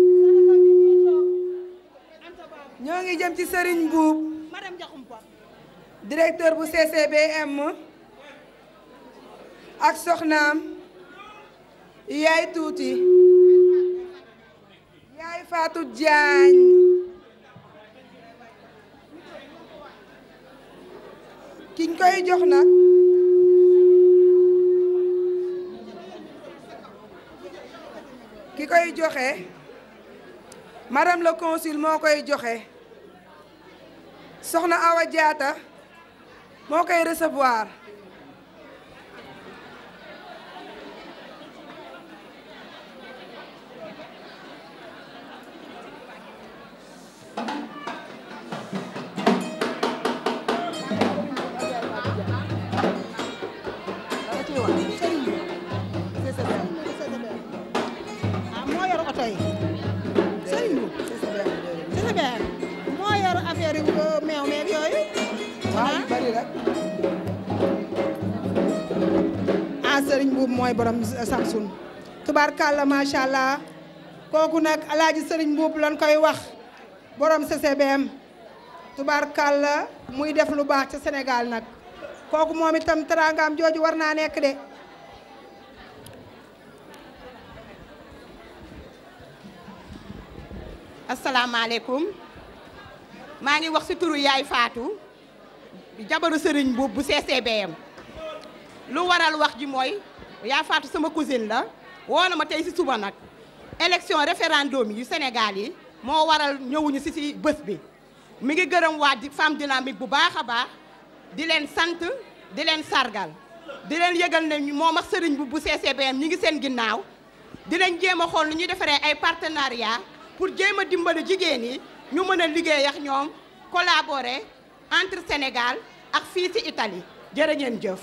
ñoo ngi jëm ci sëriñ Mbuub directeur bu CCBM ak soxnaam yaay tuuti yaay Fatou Diagne kiñ koy jox nag ki koy joxe madame le consul moo koy joxe soxna Awa Diatta moo koy recevoir ah moo yor oto yi sëriñ bu CCBM moo yor affaire yu uh, meew meeg yooyu waaw yu bari rek ah sëriñ bu mooy borom Samsun tubaarkàlla macha allah kooku nag alaaji sëriñ buub lan koy wax borom CCBM tubaarkàlla muy def lu baax ca Sénégal nag kooku moom itam teraangaam jooju war naa nekk de asalaamaaleykum maa ngi wax ci turu yaay Fatou jabaru sëriñ bu bu CCBM lu waral wax ji mooy yaay Fatou sama cousine la woo na ma tey si suba nag élection référendum yu Sénégal yi moo waral ñëwuñu si si bés bi mi ngi gërëm waa di femme dynamique bu baax a baax di leen sant di leen sargal di leen yëgal ne moom ak sëriñ bu bu CCBM ñi ngi seen ginnaaw di leen jéem a xool nu ñuy defaree ay partenariat pour jéem a dimbali jigéen yi ñu mën a liggéey ak ñoom collaborer entre Sénégal ak fii ci Italie jërë ngeen jëf.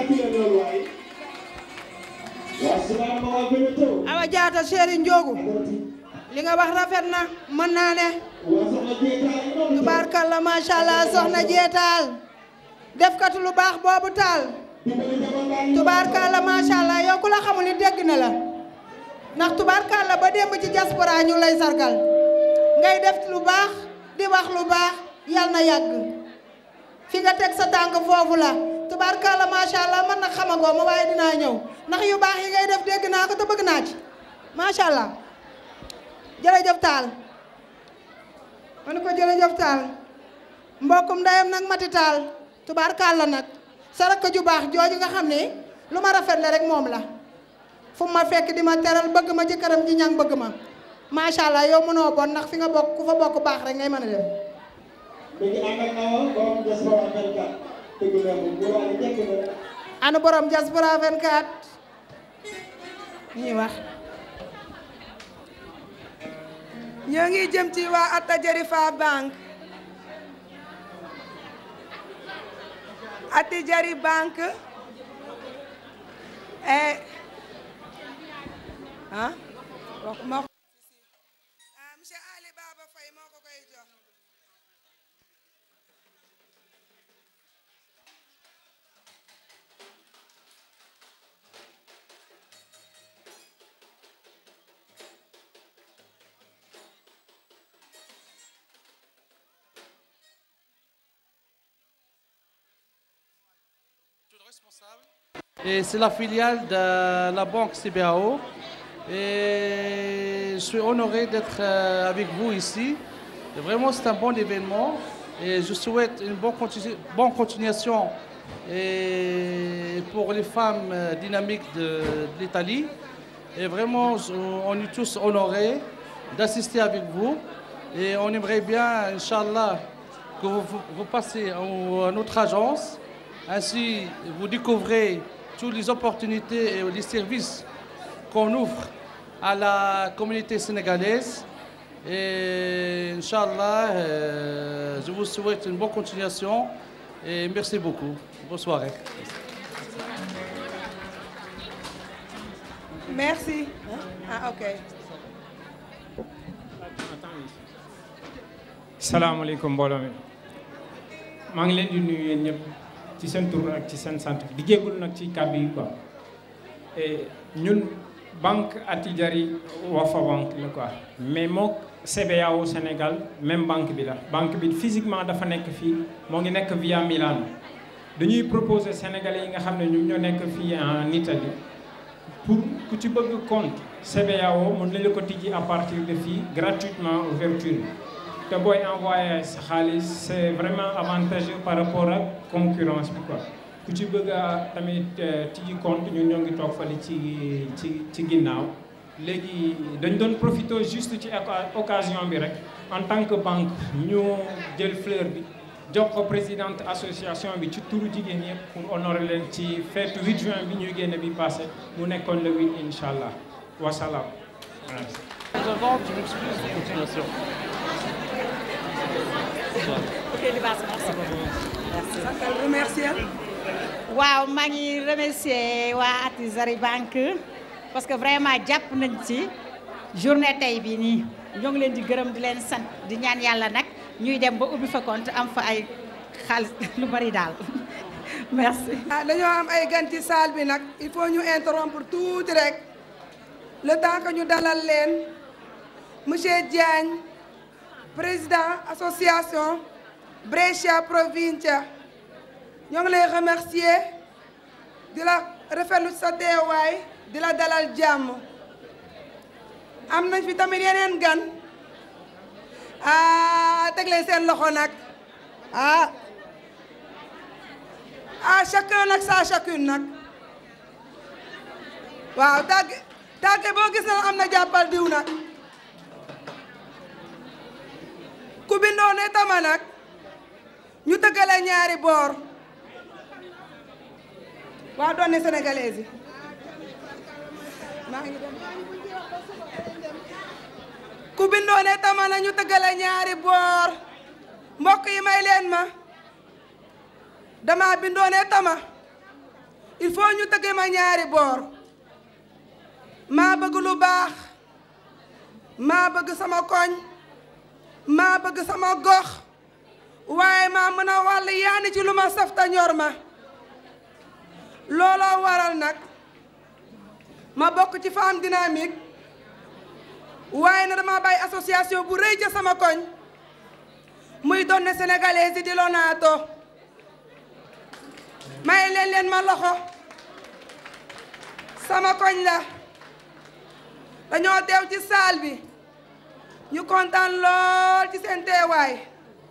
awa jaata chéri Ndiogu li nga wax rafet na mën naa ne tubaarkalla macha allah soxna jeetaal defkatu lu baax boobu taal tubaarkalla macha allah yow ku la xamul ni dégg na la ndax tubaarkalla ba démb ci diaspora ñu lay sargal ngay def lu baax di wax lu baax yal na yàgg fi nga teg sa tànk foofu la tubaarkalla macha allah man nag xamagoo ma waaye dinaa ñëw ndax yu baax yi ngay def dégg naa ko te bëgg naa ci macha allah jërëjëf taal ma ne ko jërëjëf taal mbokkum ndeyam nag mati taal tubaarkalla nag sa rakk ju baax jooju nga xam ne lu ma rafet la rek moom la fu ma fekk di ma teral bëgg ma jëkkëram ji ñang bëgg ma macha allah yow mënoo bon ndax fi nga bokk ku fa bokk baax rek ngay mën a dem anu borom diaspora 24 ñuy wax ñoo ngi jëm ci waa Atta Jarifa Bank Atti Jari Bank eh ah wax ma ah monsieur Ali Baba Faye moo ko koy jox Et c'est la filiale de la banque CBAO. Et je suis honoré d'être euh, avec vous ici. Et vraiment, c'est un bon événement. Et je souhaite une bonne, continu- bonne continuation et pour les femmes euh, dynamiques de, de l'Italie. Et vraiment, je- on est tous honorés d'assister avec vous. Et on aimerait bien, Inch'Allah, que vous, vous- vous passez en- à notre agence. Ainsi, vous découvrez toutes les opportunités et les services qu'on offre à la communauté sénégalaise. Et Inch'Allah, euh, je vous souhaite une bonne continuation et merci beaucoup. Bonne soirée. merci ah ok salaamaaleykum mbooloo mi maa ngi leen di nuyu yéen ñëpp ci seen tur ak ci seen sant di jégalu nag ci kàddu yi quoi et ñun banque Attijari Wafa banque la quoi mais mook CBAO Sénégal même banque bi la banque bi physiquement dafa nekk fii moo ngi nekk via Milan dañuy proposer sénégalais yi nga xam ne ñu ñoo nekk fii en Italie pour ku ci bëgg compte CBAO mën nañu ko tijji à partir de fii gratuitement ouverture te booy envoyé sa xaalis c'est vraiment avantageux par rapport ak concurrence bi quoi ku ci bëgg a tamit euh, tijji compte ñun ñoo ngi toog fale ci ci ci ginnaaw léegi dañ doon profité juste ci oca- occasion bi rek en tant que banque ñu jël fleur bi jox ko présidente association bi ci turu jigéen yëpp pour honorer leen ci fête 8 juin bi ñuy génn bi passé mu nekkoon le 8 incha allah wasalaam. Merci. Avant, tu m'excuses de continuation. remercier waaw maa ngi remercier waa Attijari Bank parce que vraiment jàpp nañ ci journée tey bii nii ñoo ngi leen di gërëm di leen sant di ñaan yàlla nag ñuy dem ba ubbi fa compte am fa ay xaalis lu bari daal merci. ah dañoo am ay gan ci salle bi nag il faut ñu interrompre tuuti rek le temps que ñu dalal leen monsieur Diagne président association Brescia Provincia ñoo ngi lay remercier di la rafetlu sa teewaay di la dalal jàmm am nañ fi tamit yeneen gan ah teg leen seen loxo nag ah ah chacun nag sa chacune nag waaw tàgg tàgge boo gis na am na jàppal diw nag ku bindoo ne tama nag ñu tëggale ñaari boor waa doon ne sénégalais yi maa ngi dem ku bindoo ne tama na ñu tëggale ñaari boor mbokk yi may leen ma dama bindoo ne tama il faut ñu tëgge ma ñaari boor maa bëgg lu baax maa bëgg sama koñ maa bëgg sama gox waaye maa mën a wàll yaani ci lu ma saf ta ñor ma looloo waral nag ma bokk ci femme dynamique waaye na dama bàyyi association bu rëy ca sama koñ muy donne sénégalais yi di Lonato may leen leen ma loxo sama koñ la dañoo teew ci saal bi ñu kontaan lool ci seen teewaay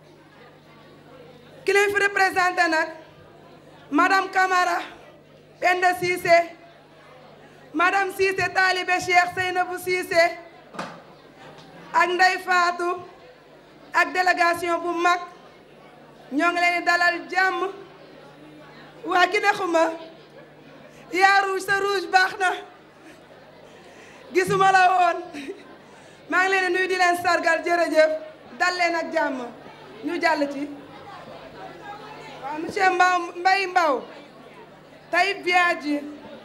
ki leen fi représenté nag madame Camara Penda Cissé madame Cissé taalibe Cheikh Seynabou Cissé ak Ndey Faatu ak délégation bu mag ñoo ngi leen di dalal jàmm waa ki ne xuma yaa rouge sa rouge baax na gisuma la woon maa ngi leen di nuyu di leen sargal jërëjëf dal leen ak jàmm ñu jàll ci waaw monsieur Mbaw Mbay Mbaw Taïb Biadji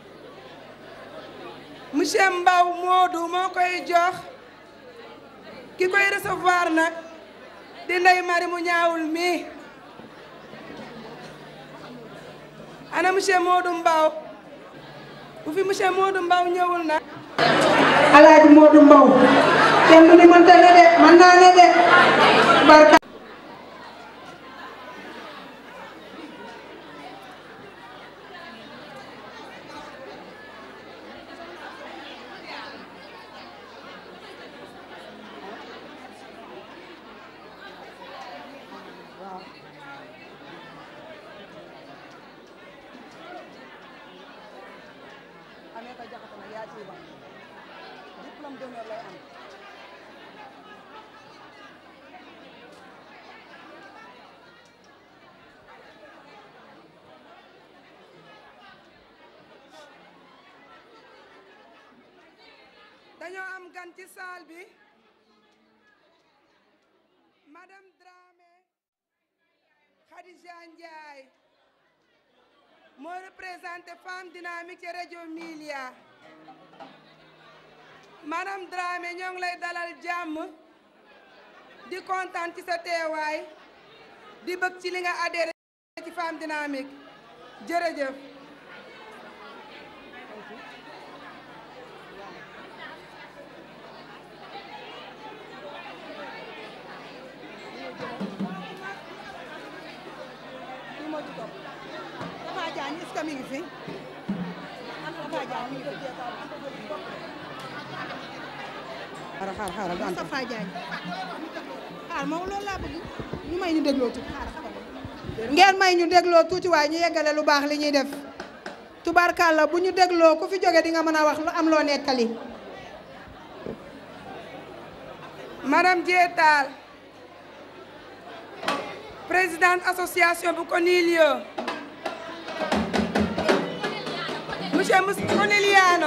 monsieur Mbaw Moodu moo koy jox ki koy recevoir nag di Ndey Mari mu ñaawul mi ana monsieur Moodu Mbaw bu fi monsieur Moodu Mbaw ñëwul nag Alaaji Moodu Mbaw kenn du ni mënta ne de mën naa ne de barka dañoo am gan ci salle bi madame Dramé Khadija Ndiaye moo représenté femme dynamique ci rajo Milia madame Dramé ñoo ngi lay dalal jàmm di kontaan ci sa teewaay di bëgg ci li nga adhéré ci femme dynamique jërëjëf Tafa Diagne est-ce que mi ngi fi Tafa Diagne mi ngi fi xaaral xaaral xaaral du Tafa Diagne xaaral moom loolu laa bëgg ñu may ñu dégloo tuuti xaaral ngeen may ñu dégloo tuuti waaye ñu yeggale lu baax li ñuy def tubaarkàlla bu ñu dégloo ku fi jóge di nga mën a wax lu am loo nettali madame Diétal présidente association bu Conilio monsieur Mous Coniliano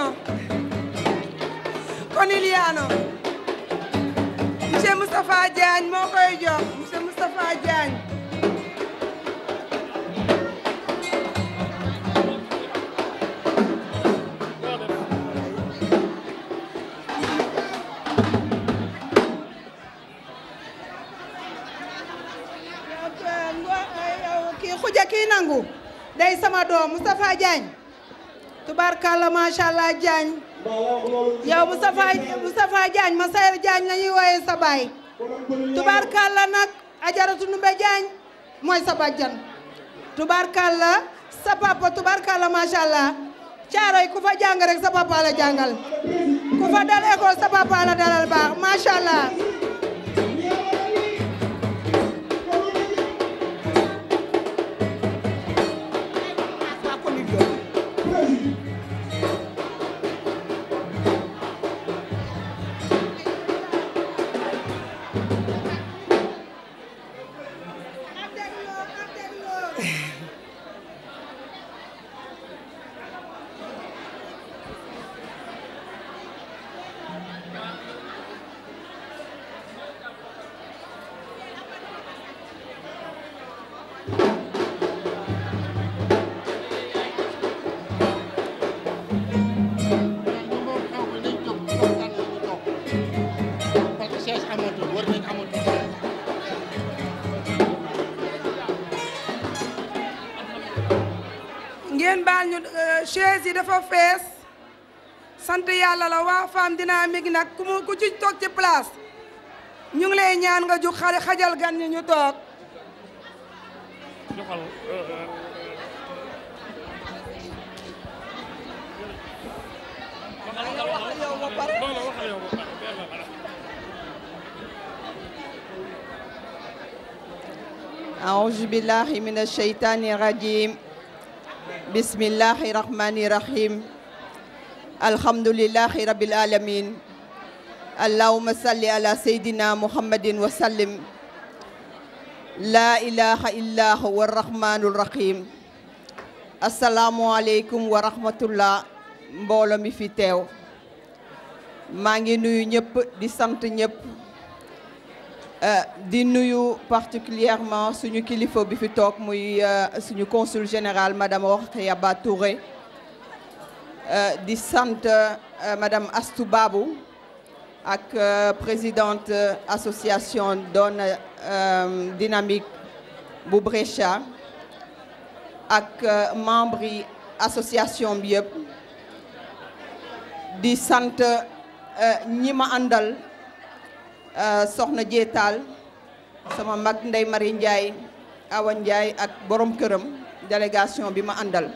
Coniliano monsieur Moustapha Diagne moo koy jox monsieur Moustapha Diagne kii xuja kii nangu day sama doom Moustapha Diagne tubaarkàlla macha allah Diagne yow Moustapha Moustapha Diagne ma Sayer Diagne la ñuy wooyee sa baay tubaarkàlla nag ajaratu Numbe Diagne mooy sa bàjjan tubaarkàlla sa papa tubaarkàlla macha allah caaroy ku fa jàng rek sa papa la jàngal ku fa dal école sa papa la dalal baax macha allah. baal ñu chaise yi dafa fees sant yàlla la waa femme dynamique nag ku mu ku ci toog ci place ñu ngi lay ñaan nga jug xale xajal gan ñi ñu toog أعوذ بالله من الشيطان الرجيم بسم الله الرحمن الرحيم الحمد لله رب العالمين اللهم صل على سيدنا محمد وسلم لا إله إلا هو الرحمن الرحيم السلام عليكم ورحمة الله mbooloo mi fi teew maa ngi nuyu ñëpp di sant ñëpp di nuyu particulièrement suñu kilifa bi fi toog muy suñu consul général madame Rokhaya Ba Touré di sant madame Astou Babou ak présidente association Donne Dynamique bu Brescia ak membre yi association bi yëpp di sant ñi ma àndal soxna Jéetal sama mag Ndey Mari Ndiaye Awa Ndiaye ak borom këram délégation bi ma àndal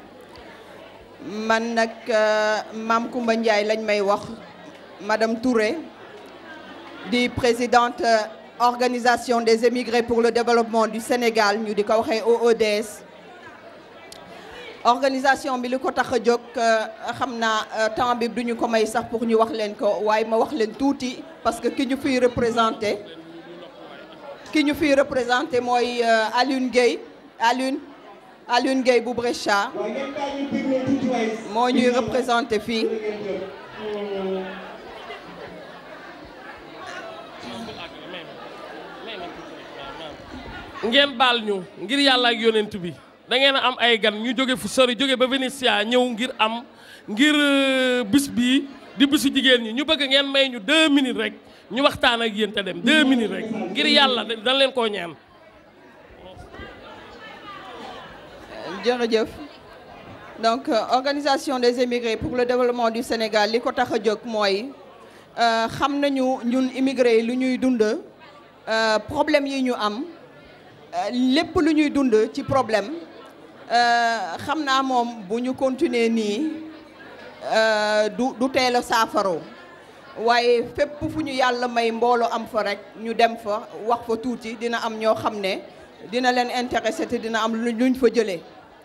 man nag Maam Kumba Ndiaye lañ may wax madame Touré di présidente organisation des émigrés pour le développement du Sénégal ñu di ko waxee OEDS organisation bi li ko tax a jóg xam naa temps bi duñu ko may sax pour ñu wax leen ko waaye ma wax leen tuuti parce que ki ñu fiy représenté ki ñu fiy représenté mooy Alioune Gueye Alioune Alioune Gueye bu Brescia moo ñuy représenté fii ngeen baal ñu ngir yàlla ak yonent bi da ngeen a am ay gan ñu jóge fu sori jóge ba Venetia ñëw ngir am ngir bis bii di bisu jigéen ñi ñu bëgg ngeen may ñu deux minutes rek ñu waxtaan ak yéen te dem deux minutes rek ngir yàlla dañ leen koo ñaan. jërëjëf donc organisation des émigrés pour le développement du Sénégal li ko tax a jóg mooy xam nañu ñun immigré yi lu ñuy dund problème yi ñu am lépp lu ñuy dund ci problème. xam naa moom bu ñu continuer nii du du teel a saafaro waaye fépp fu ñu yàlla may mbooloo am fa rek ñu dem fa wax fa tuuti dina am ñoo xam ne dina leen intéressé te dina am luñ fa jëlee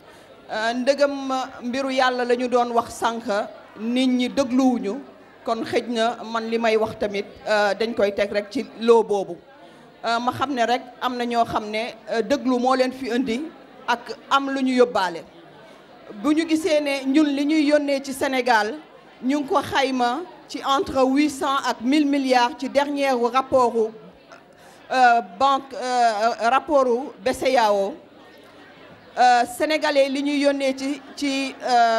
ndëgam mbiru yàlla la ñu doon wax sànq nit ñi dégluwuñu kon xëj na man li may wax tamit dañ koy teg rek ci loo boobu ma xam ne rek am na ñoo xam ne déglu moo leen fi indi ak am lu ñu yóbbaale bu ñu gisee ne ñun li ñuy yónnee ci Sénégal ñu ngi ko xayma ci entre 800 ak 1000 milliards ci dernier rapportu banque rapportu BCEAO sénégalais li ñuy yónnee ci ci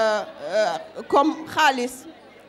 comme xaalis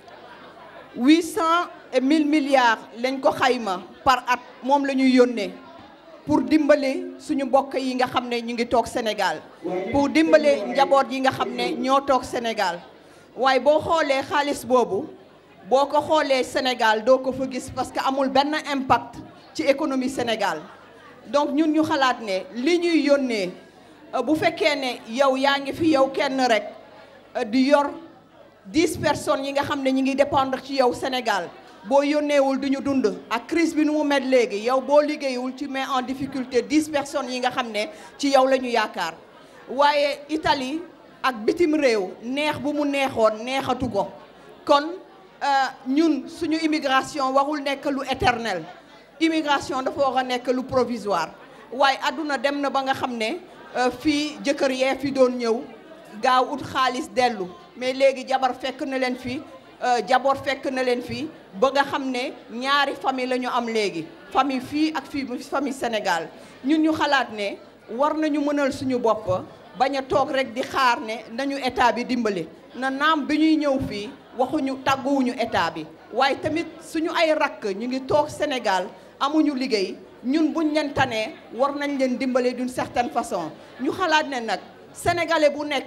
800 et 1000 milliards lañ ko xayma par at moom la ñuy yónnee pour dimbale suñu mbokk yi nga xam ne ñu ngi toog Sénégal pour dimbale njaboot yi nga xam ne ñoo toog Sénégal waaye boo xoolee xaalis boobu boo ko xoolee Sénégal doo ko fa gis parce que amul benn impact ci économie Sénégal donc ñun ñu xalaat ne li ñuy yónnee bu fekkee ne yow yaa ngi fi yow kenn rek di yor dix personnes yi nga xam ne ñu ngi dépendre ci yow Sénégal boo yónneewul du ñu dund ak crise bi nu mu met léegi yow boo liggéeyul ci mets en difficulté dix personnes yi nga xam ne ci yow la ñu yaakaar waaye Italie ak bitim réew neex bu mu neexoon neexatu ko kon ñun suñu immigration warul nekk lu éternel immigration dafa war a nekk lu provisoire waaye àdduna dem na ba nga xam ne fii jëkkër yee fi doon ñëw gaaw ut xaalis dellu mais léegi jabar fekk na leen fi jaboot fekk na leen fii ba nga xam ne ñaari famille la ñu am léegi famille fii ak fii famille Sénégal ñun ñu xalaat ne war nañu mënal suñu bopp bañ a toog rek di xaar ne nañu état bi dimbali na naam bi ñuy ñëw fii waxuñu tàgguwuñu état bi waaye tamit suñu ay rakk ñu ngi toog Sénégal amuñu liggéey ñun buñ leen tanee war nañ leen dimbale d'une certaine façon ñu xalaat ne nag sénégalais bu nekk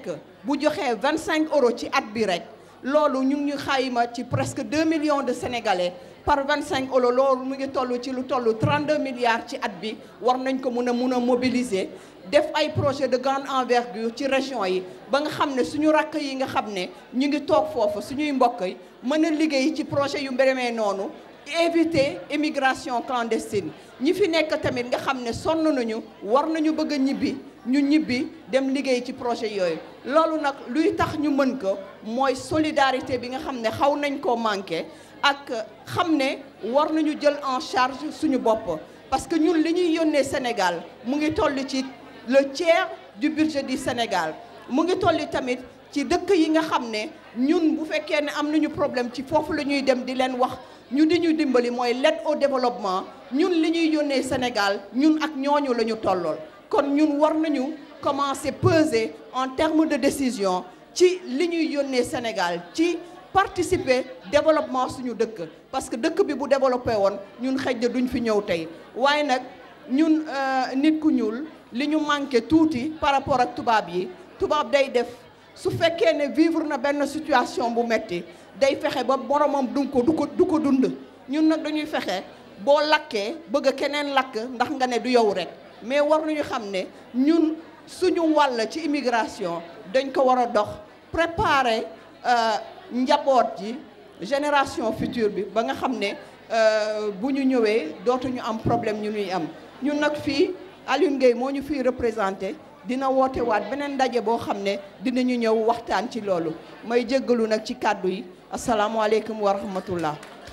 bu joxee 25 euros ci at bi rek loolu ñu ngi ñu xayma ci presque 2 millions de sénégalais par 25 euros loolu mu ngi toll ci lu toll 32 milliards ci at bi war nañ ko mun a mun a mobiliser def ay projet de grande envergure ci région yi ba nga xam ne suñu rakk yi nga xam ne ñu ngi toog foofu suñuy mbokk yi mën a liggéey ci projet yu mbéremee noonu éviter immigration clandestine ñi fi nekk tamit nga xam ne sonn nañu war nañu bëgg a ñibbi ñu ñibbi dem liggéey ci projet yooyu loolu nag luy tax ñu mën ko mooy solidarité bi nga xam ne xaw nañ koo manqué ak xam ne war nañu jël en charge suñu bopp parce que ñun li ñuy yónnee Sénégal mu ngi toll ci le tiers du budget du Sénégal mu ngi toll tamit ci dëkk yi nga xam ne ñun bu fekkee ne am nañu problème ci foofu la ñuy dem di leen wax ñu di ñu dimbali mooy l'aide au développement ñun li ñuy yónnee Sénégal ñun ak ñooñu la ñu tollool kon ñun war nañu commencer peser en termes de décision ci li ñuy yónnee Sénégal ci participer développement suñu dëkk parce que dëkk bi bu développé woon ñun xëj na duñ fi ñëw tey waaye nag ñun nit ku ñuul li ñu manqué tuuti par rapport ak tubaab yi tubaab day def su fekkee ne vivre na benn situation bu metti day fexe ba boromam du ko du ko du ko dund ñun nag dañuy fexe boo lakkee bëgg keneen lakk ndax nga ne du yow rek mais war nañu xam ne ñun suñu wàll ci immigration dañ ko war a dox préparer njaboot ji génération future bi ba nga xam ne bu ñu ñëwee dootuñu am problème ñu ñuy am ñun nag fii Alioune Gueye moo ñu fii représenté dina woote waat beneen ndaje boo xam ne dinañu ñëw waxtaan ci loolu may jéggalu nag ci kàddu yi asalaamualeykum wa rahmatullah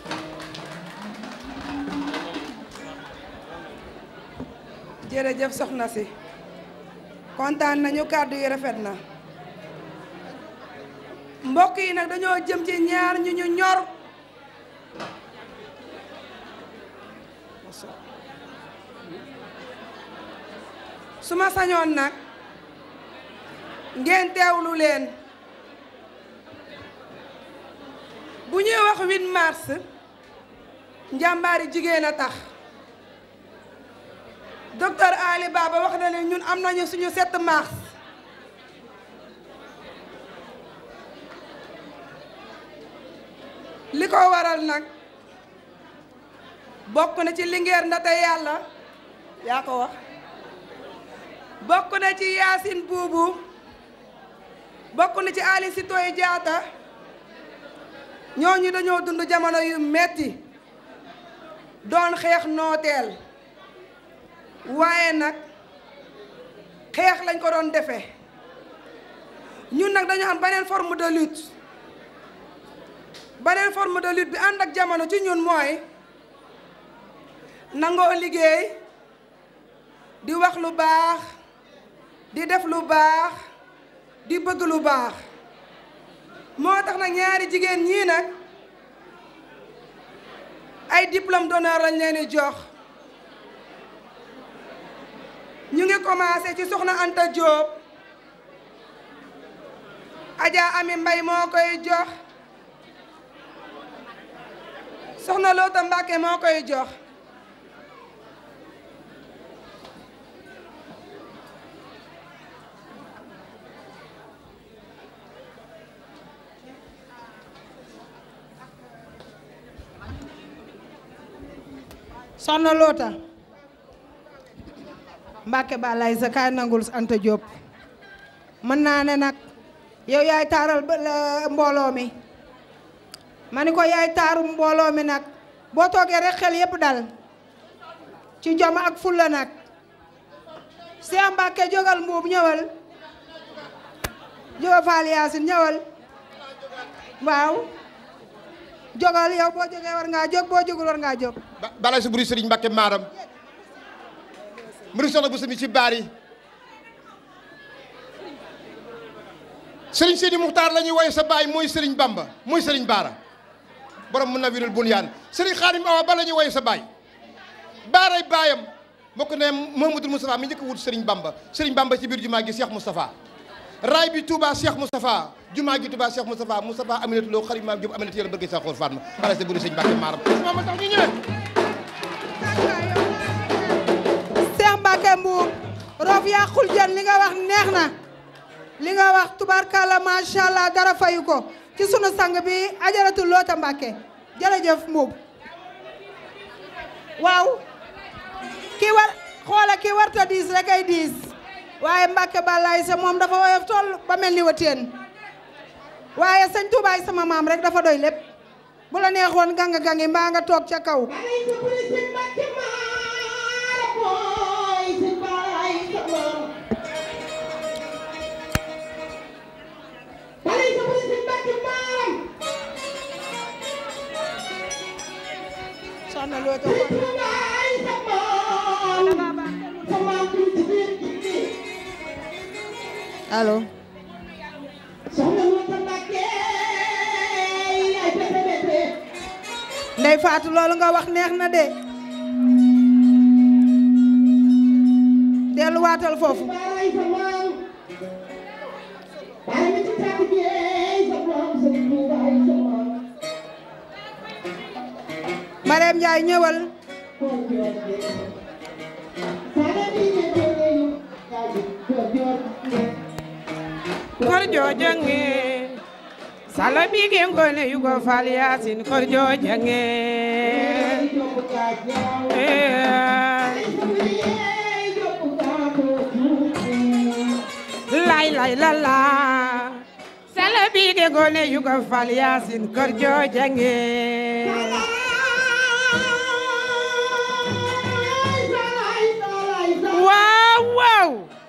jërëjëf soxna si kontaan nañu kàddu yi rafet na mbokk yi nag dañoo jëm ci ñaar ñu ñu ñor su ma sañoon nag ngeen teewlu leen bu ñuy wax 8 mars njàmbaari jigéen a tax docteur Ali Baba wax na ne ñun am nañu suñu 7 mars li ko waral nag bokk na ci Linguère Ndate Yàlla yaa ko wax bokk na ci Yaasin Buubu bokk na ci Ali Sitoé Diatta ñooñu dañoo dund jamono yu metti doon xeex nooteel waaye nag xeex lañ ko doon defee ñun nag dañu am beneen forme de lutte beneen forme de lutte bi ànd ak jamono ci ñun mooy nangoo liggéey di wax lu baax di def lu baax di bëgg lu baax moo tax nag ñaari jigéen ñii nag ay diplôme d'honneur lañ leen di jox ñu ngi commencé ci soxna Anta Diop Adja Ami Mbay moo koy jox soxna Loota Mbàkke moo koy jox soxna Loota Mbàkke balay sa kaay nangul Anta Diop mën naa ne nag yow yaay taaral mbooloo mi ma ni ko yaay taaru mbooloo mi nag boo toogee rek xel yépp dal ci jom ak fulla nag Seex Mbàkke jógal mbuub ñëwal jógal Faal Yaasin ñëwal waaw jógal yow boo jógee war ngaa jóg boo jógul war ngaa jóg balay sa buri sëriñ Mbàkke maaram mbiri soxna bu sami ci baar yi sëriñ Seydi Muxtaar la ñuy woye sa baay mooy sëriñ Bamba mooy sëriñ Baara borom mun na wirul bunyaan sëriñ Xaadim Awa ba la ñuy woye sa baay baaray baayam bokk ne Mouhamadou Moustapha mi njëkk wut sëriñ Bamba sëriñ Bamba ci biir jumaa gi Cheikh Moustapha raay bi Touba Cheikh Moustapha jumaa gi Touba Cheikh Moustapha Moustapha Aminata Lo xarit maam Diop Aminata yéen bëgg sa xool Fatma balay sa buri sëriñ Mbàkke maaram ma tax ñu ñëwee Seex Mbàkke mbuub roof yàqul jën li nga wax neex na li nga wax tubarkalla macha allah dara fayu ko ci sunu sang bi ajaratu loota Mbàkke jërëjëf Mbuub waaw ki war xoola ki warta diis rek ay diis waaye Mbàkke balaay sa moom dafa woyof toll ba mel ni wateen waaye sëñ Tuubaay sama maam rek dafa doy lépp bu la neexoon ganga gangi mbaa nga toog ca kaw soxna loo to allo ndey faatu loolu nga wax neex na de delluwaatal foofu Mareem Njaay ñëwal kor jojange sala bige ngone yugo fal yasin kor jojange lay lay la la sala bige ngone yugo fal yasin kor jojange waaw waaw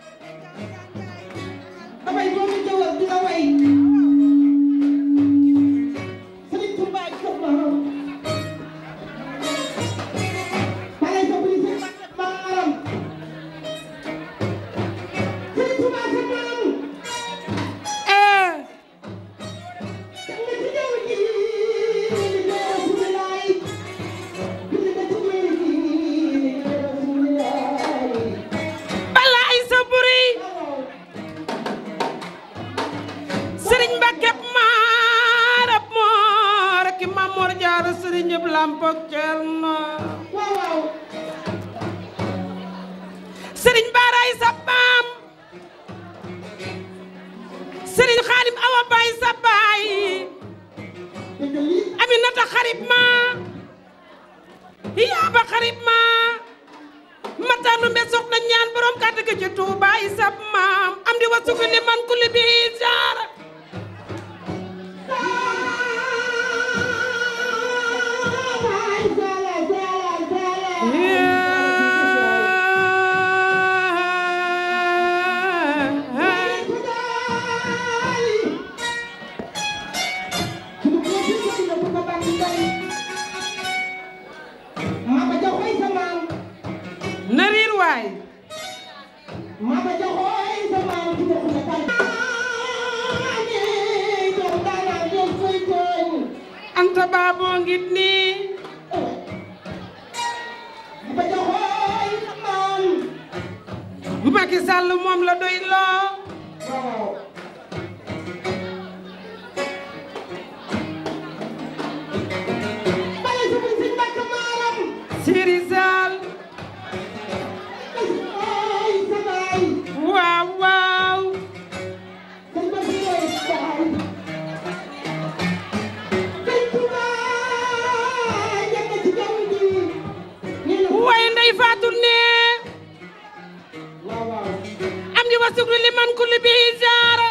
balaay sa buri sëriñ Mbàkke maarab moor ki Mamoor Jaara sëriñ ñëpp lampok Cerno sëriñ Baaraay sa baam sëriñ Xaadim Awa Baay sa baay Aminata xarib ma yaaba xarib ma matanu mbe soxna ñaan borom kàddu gi ci Tuuba yi sab maam am di wasugu ni man kulli bi jaara na riir waay anta baaboo ngit nii Macky Sall moom la doy loo Siri Sall waaw waaw waaye ndey faatu ne am di wasuglu li man kulli bi jaara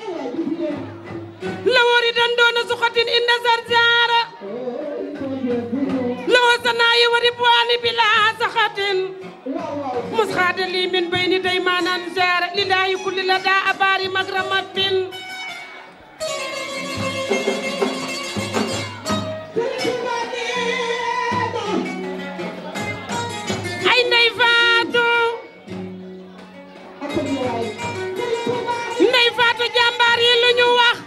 la wori dan doona suxatin inda sar jaara la wasanaayi wari buwaani bila saxatin مسخاد لي من بين ديمان انزار لله كل لدى أبار مغرمة أي نيفاتو نيفاتو جامبار يلو ñu wax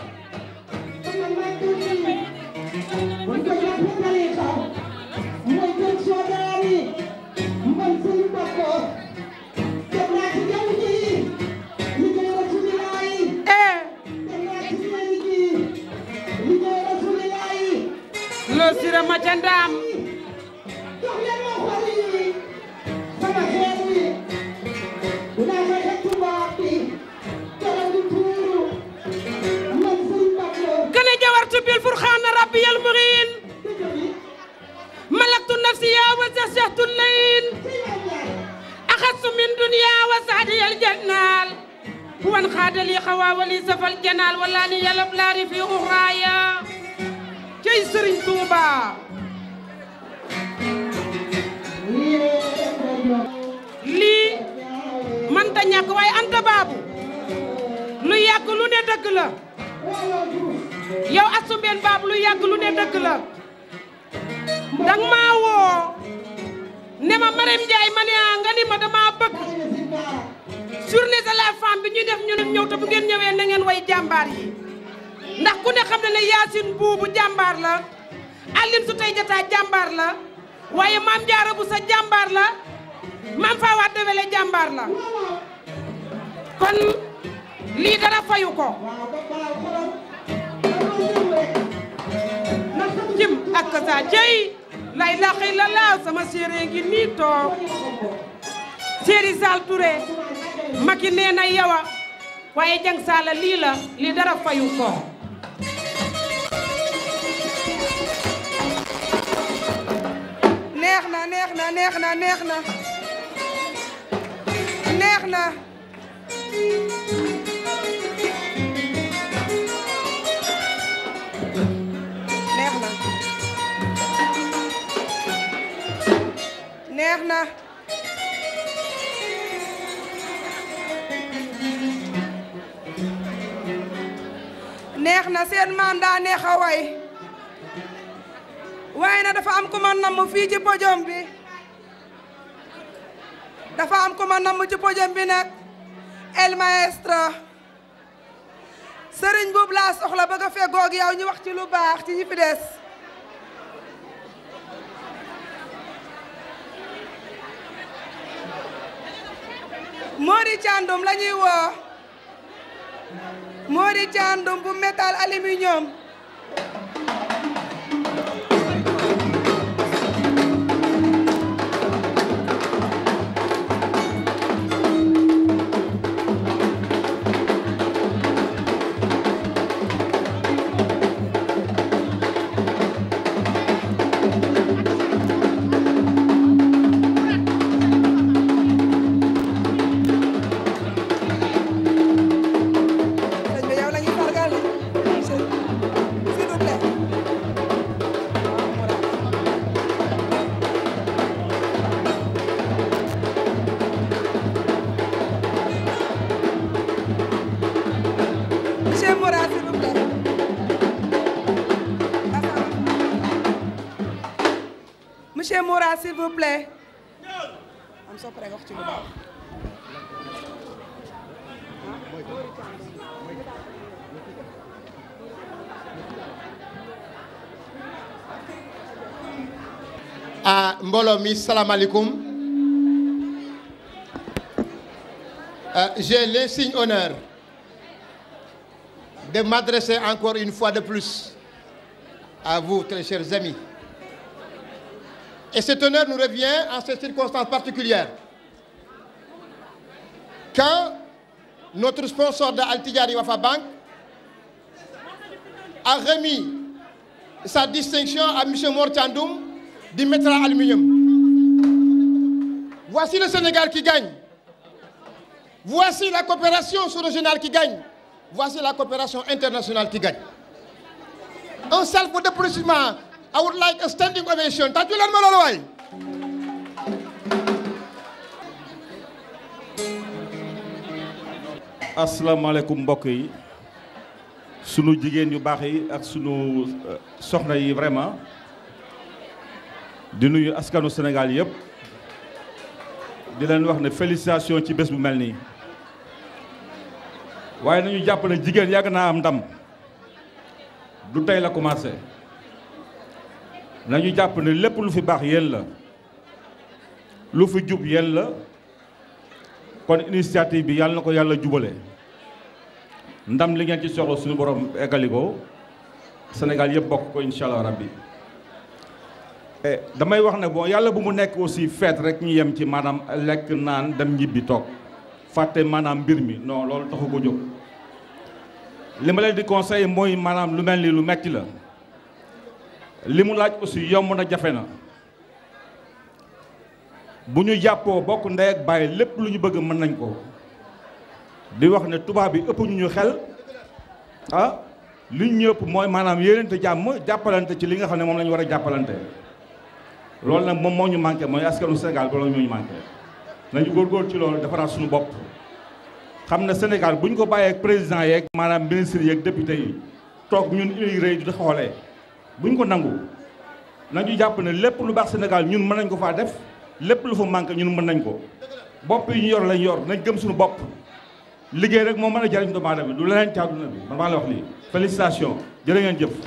loo sira ma ca ndaam نفسي يا وزشت الليل أخذت من دنيا وسعدي الجنال هو انخاد لي خوا ولي سفى الجنال ولاني يلب لاري في أخرايا جاي سرين توبا lii manta ñàkk waaye anta baabu lu yàgg lu ne dëgg la yow asumbeen baabu lu yàgg lu ne dëgg la dang maa woo ne ma Marème Ndiaye ma ne ah nga ni ma dama bëgg journée de la femme bi ñuy def ñu ne ñëw te bu ngeen ñëwee na ngeen way jàmbaar yi ndax ku ne xam ne ne Yacine buubu jàmbaar la Aline su tey jataa jàmbaar la waaye maam Jaara bu sa jàmbaar la maam faa waat dewele jàmbaar la kon lii dara fayu ko jim ak sa jëy lay laxi la laaw sama séeréer ngi nii toog séeri Sall Touré maki nee na yawa waaye jang saala lii la lii dara fayu ko neex na neex na neex na neex na neex na neex na neex na neex na seen maam daa neex a way waaye na dafa am ku ma namm fii ci podium bi dafa am ku ma namm ci podium bi nag el maestro sëriñ buub laa soxla bëgg a feggoog yow ñu wax ci lu baax ci ñi fi des Mori Thiandoum la ñuy woo Mori Thiandoum bu métal aluminium sëñ bi yow la ñuy sargal s'il vous plaît monsieur Moura s'il vous plaît monsieur Moura s'il vous plaît am soo paree nga wax ci lu baax ah mbooloo mi salaamaaleykum Euh, j'ai l'insigne honneur de m'adresser encore une fois de plus à vous, très chers amis. Et cet honneur nous revient en ces circonstances particulières. Quand notre sponsor de Altidjari Wafa Bank a remis sa distinction à M. Mortiandoum du métal aluminium. Voici le Sénégal qui gagne. Voici la coopération sous-régionale qui gagne. Voici la coopération internationale qui gagne. Un self d'applaudissement. I would like a standing ovation. Tàccu leen ma loolu waay. asalaamaaleykum mbokk yi sunu jigéen yu baax yi ak sunu euh, soxna yi vraiment di nuyu askanu Sénégal yëpp di leen wax ne félicitation ci bés bu mel nii waaye nañu jàpp ne jigéen yàgg naa am ndam du tey la commencé nañu jàpp ne lépp lu fi baax yéen la lu fi jub yéen la kon initiative bi yàlla na ko yàlla jubale ndam li ngeen ci soxla suñu borom eggali ko Sénégal yëpp bokk ko incha allah rabbi Eh, damay wax ne bon yàlla bu mu nekk aussi fête rek ñu yem ci maanaam lekk naan dem ñibbi toog fàtte maanaam mbir mi non loolu taxu ko jóg li ma leen di conseiller mooy maanaam lu mel ni lu metti la li mu laaj aussi yomb na jafe na bu ñu jàppoo bokk ndey ak bàyyi lépp lu ñu bëgg mën nañ ko di wax ne tubaab bi ëpp ñu ñu xel ah li ñu ëpp mooy maanaam yéenante jàmm jàppalante ci li nga xam ne moom la ñu war a jàppalante loolu nag moom moo ñu manqué mooy askanu Sénégal ba loolu moo ñu manqué nañu góorgóor ci loolu defaraat suñu bopp xam ne Sénégal bu ñu ko bàyyee ak président yeeg maanaam ministre yeeg député yi toog ñun immigré yi di xoolee bu ñu ko nangu nañu jàpp ne lépp lu baax Sénégal ñun mën nañ ko faa def lépp lu fa manqué ñun mën nañ ko bopp yi ñu yor lañ yor nañ gëm suñu bopp liggéey rek moo mën a jariñ doomu aadama du leneen ci àdduna bi man maa la wax lii félicitation jërë ngeen jëf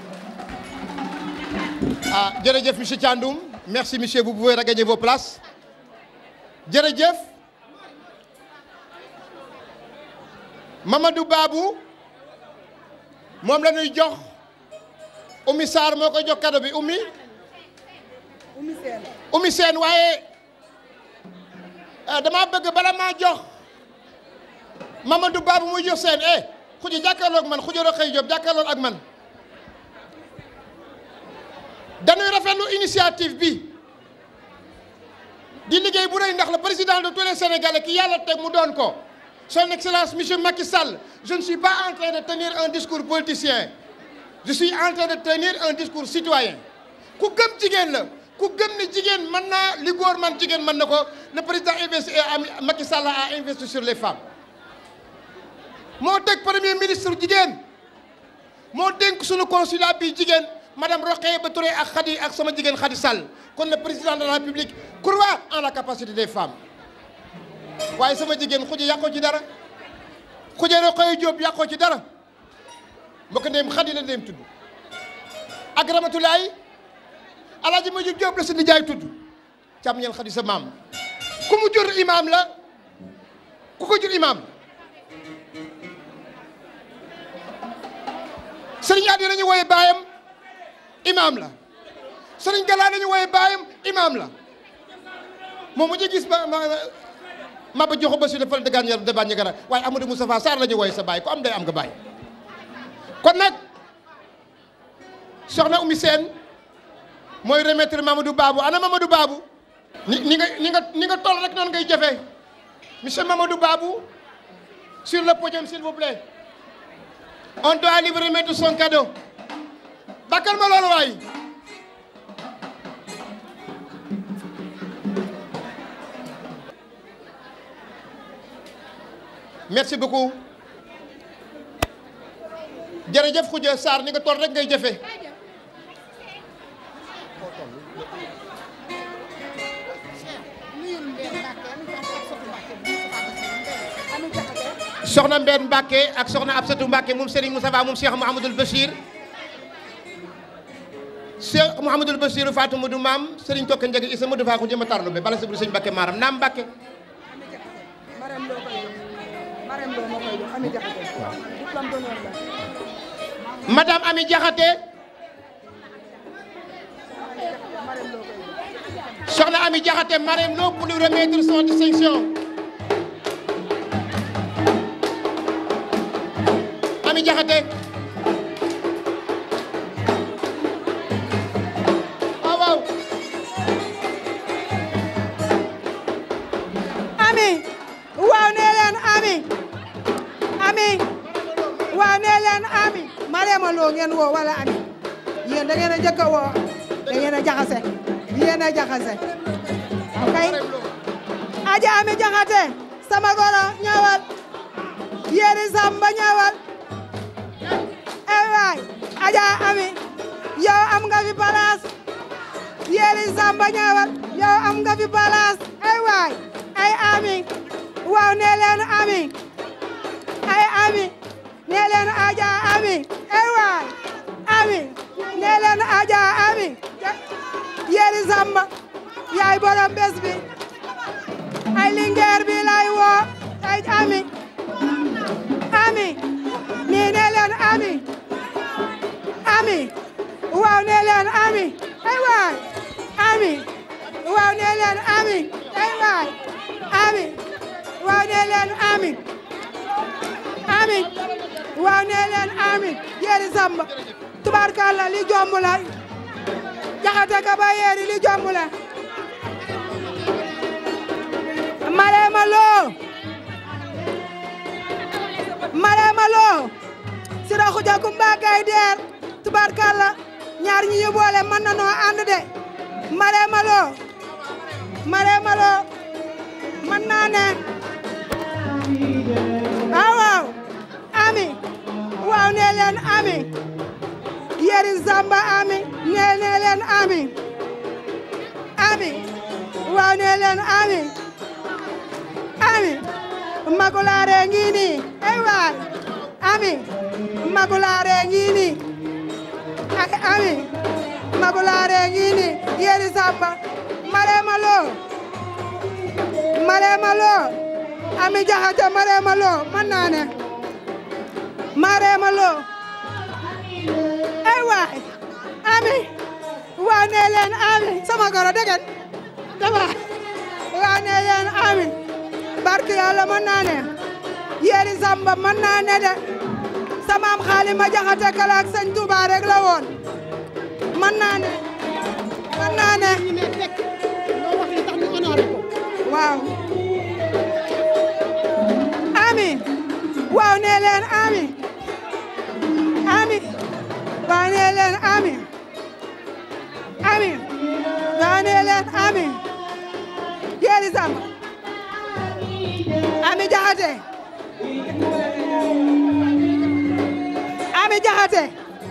ah jërëjëf monsieur Thiandoum merci monsieur vous pouvez regagner vos places jërëjëf Mamadou Babou moom la ñuy jox Oumy Sarr moo koy jox cadeau bi Oumy Oumy Sène Oumy Sène waaye dama bëgg bala maa jox Mamadou Babou muy jox seen eh xuja jàkkaarloog man xuja Rokhaya Diop jàkkaarloog ak man dañuy rafetlu initiative bi di liggéey bu rëy ndax le président de tous les Sénégalais ki yàlla teg mu doon ko son excellence monsieur Macky Sall je ne suis pas en train de tenir un discours politicien je suis en train de tenir un discours citoyen ku gëm jigéen la ku gëm ni jigéen mën naa li góor man jigéen mën na ko le président investi Macky Sall a investi sur les femmes moo teg premier ministre jigéen moo dénk suñu consulat bi jigéen madame Rokhaya Ba Touré ak Khady ak sama jigéen Khady Sall kon le président de la République croit en la capacité des femmes waaye sama jigéen xuja yàqoo ci dara xuja Rokhaya Diop yàqoo ci dara mbokk ndeyam Khady la ndeyam tudd ak Ramatulaay Alaaji Maju Diop la si nijaay tudd càmm ñeen Khady sa maam ku mu jur imaam la ku ko jur imaam sëriñ Adi nañu wooye baayam imaam la sëriñ Gala nañu wooye baayam imaam la moom mu gis ba ma ma ba joxo ba si defal dëggaan yaram de bàññi gara waaye Amadou Moustapha Sarr la ñu wooye sa baay ku am day am nga baay kon nag soxna Oumy Sène mooy remettre Mamadou Babou ana Mamadou Babou ni ni nga ni nga ni nga toll rek noonu ngay jëfee monsieur Mamadou Babou sur le podium s'il vous plaît on doit lui remettre son cadeau bakkal ma loolu waay merci beaucoup jërëjëf Khoudia Sarr ni nga toll rek ngay jëfe soxna Mbène Mbacke ak soxna Absatou Mbacke moom Serigne Moustapha moom Cheikh Mouhamadoul Bachir Cheikh Mouhamadoul Bachir Fatou Modou Maam Serigne Tokka Njëgi Issa Modou Faa ko jëma tarlu be bala sabri Serigne Mbacke maaram naam Mbacke Marème Lo koy jox Marème Lo moo koy jox Ami Jaxate diplôme d'honneur la Madame Ami Diakhaté soxna Ami Diakhaté Marème Lo pour lui remettre son distinction Ami Diakhaté waaw waaw ami waaw nee leen ami ami waaw nee leen ami Marème Lo ngeen woo wala ami yéen da ngeen a njëkk a woo da ngeen a jaxase yéen a jaxase ok aja ami jaxate sama goro ñëwal yéeri samba ñëwal eh waay aja ami yow am nga fi place yéeri samba ñëwal yow am nga fi place eh waay ay ami waaw nee leen ami ay ami nee leen aja ami ay waay ami nee leen aja ami yéeri samba yaay borom bés bi ay lingeer bi lay woo ay ami ami nii nee leen ami ami waaw nee leen ami ay waay ami waaw nee leen ami ay waay ami waaw nee leen ami ami waaw nee leen ami yéeri samba tubaarkalla li jomb la jaxate ka ba yeeri li jomb la Lo Sira Xuja Kumba Gay Deer tubaarkàlla ñaar ñi ñu boole mën na noo ànd de Marème Lo Marème Lo mën naa ne waaw waaw ami waaw nee leen ami yeri Zamba ami nee nee leen ami ami waaw nee leen ami ami magulaare ngi nii ay waay ami magulaare ngi nii ay ami magulaare ngi nii yeri Zamba Marème Lo Marème Lo ami jaxate Marème Lo mën naa ne Marème Lo ay waay ami waa nee leen ami sama goro degen dama waa nee leen ami barki yàlla mën naa ne yéeri samba mën naa ne de samaam xaali ma jaxate kala ak sëñ Tuuba rek la woon mën naa ne mën naa ne waaw ami waaw nee leen ami ami waaw nee leen ami ami waaw nee leen ami yéeri samba ami jaxate ami jaxate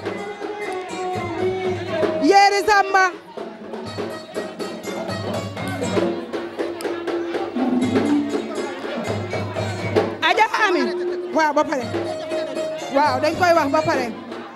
yéeri samba aja ami waaw ba pare waaw dañ koy wax ba pare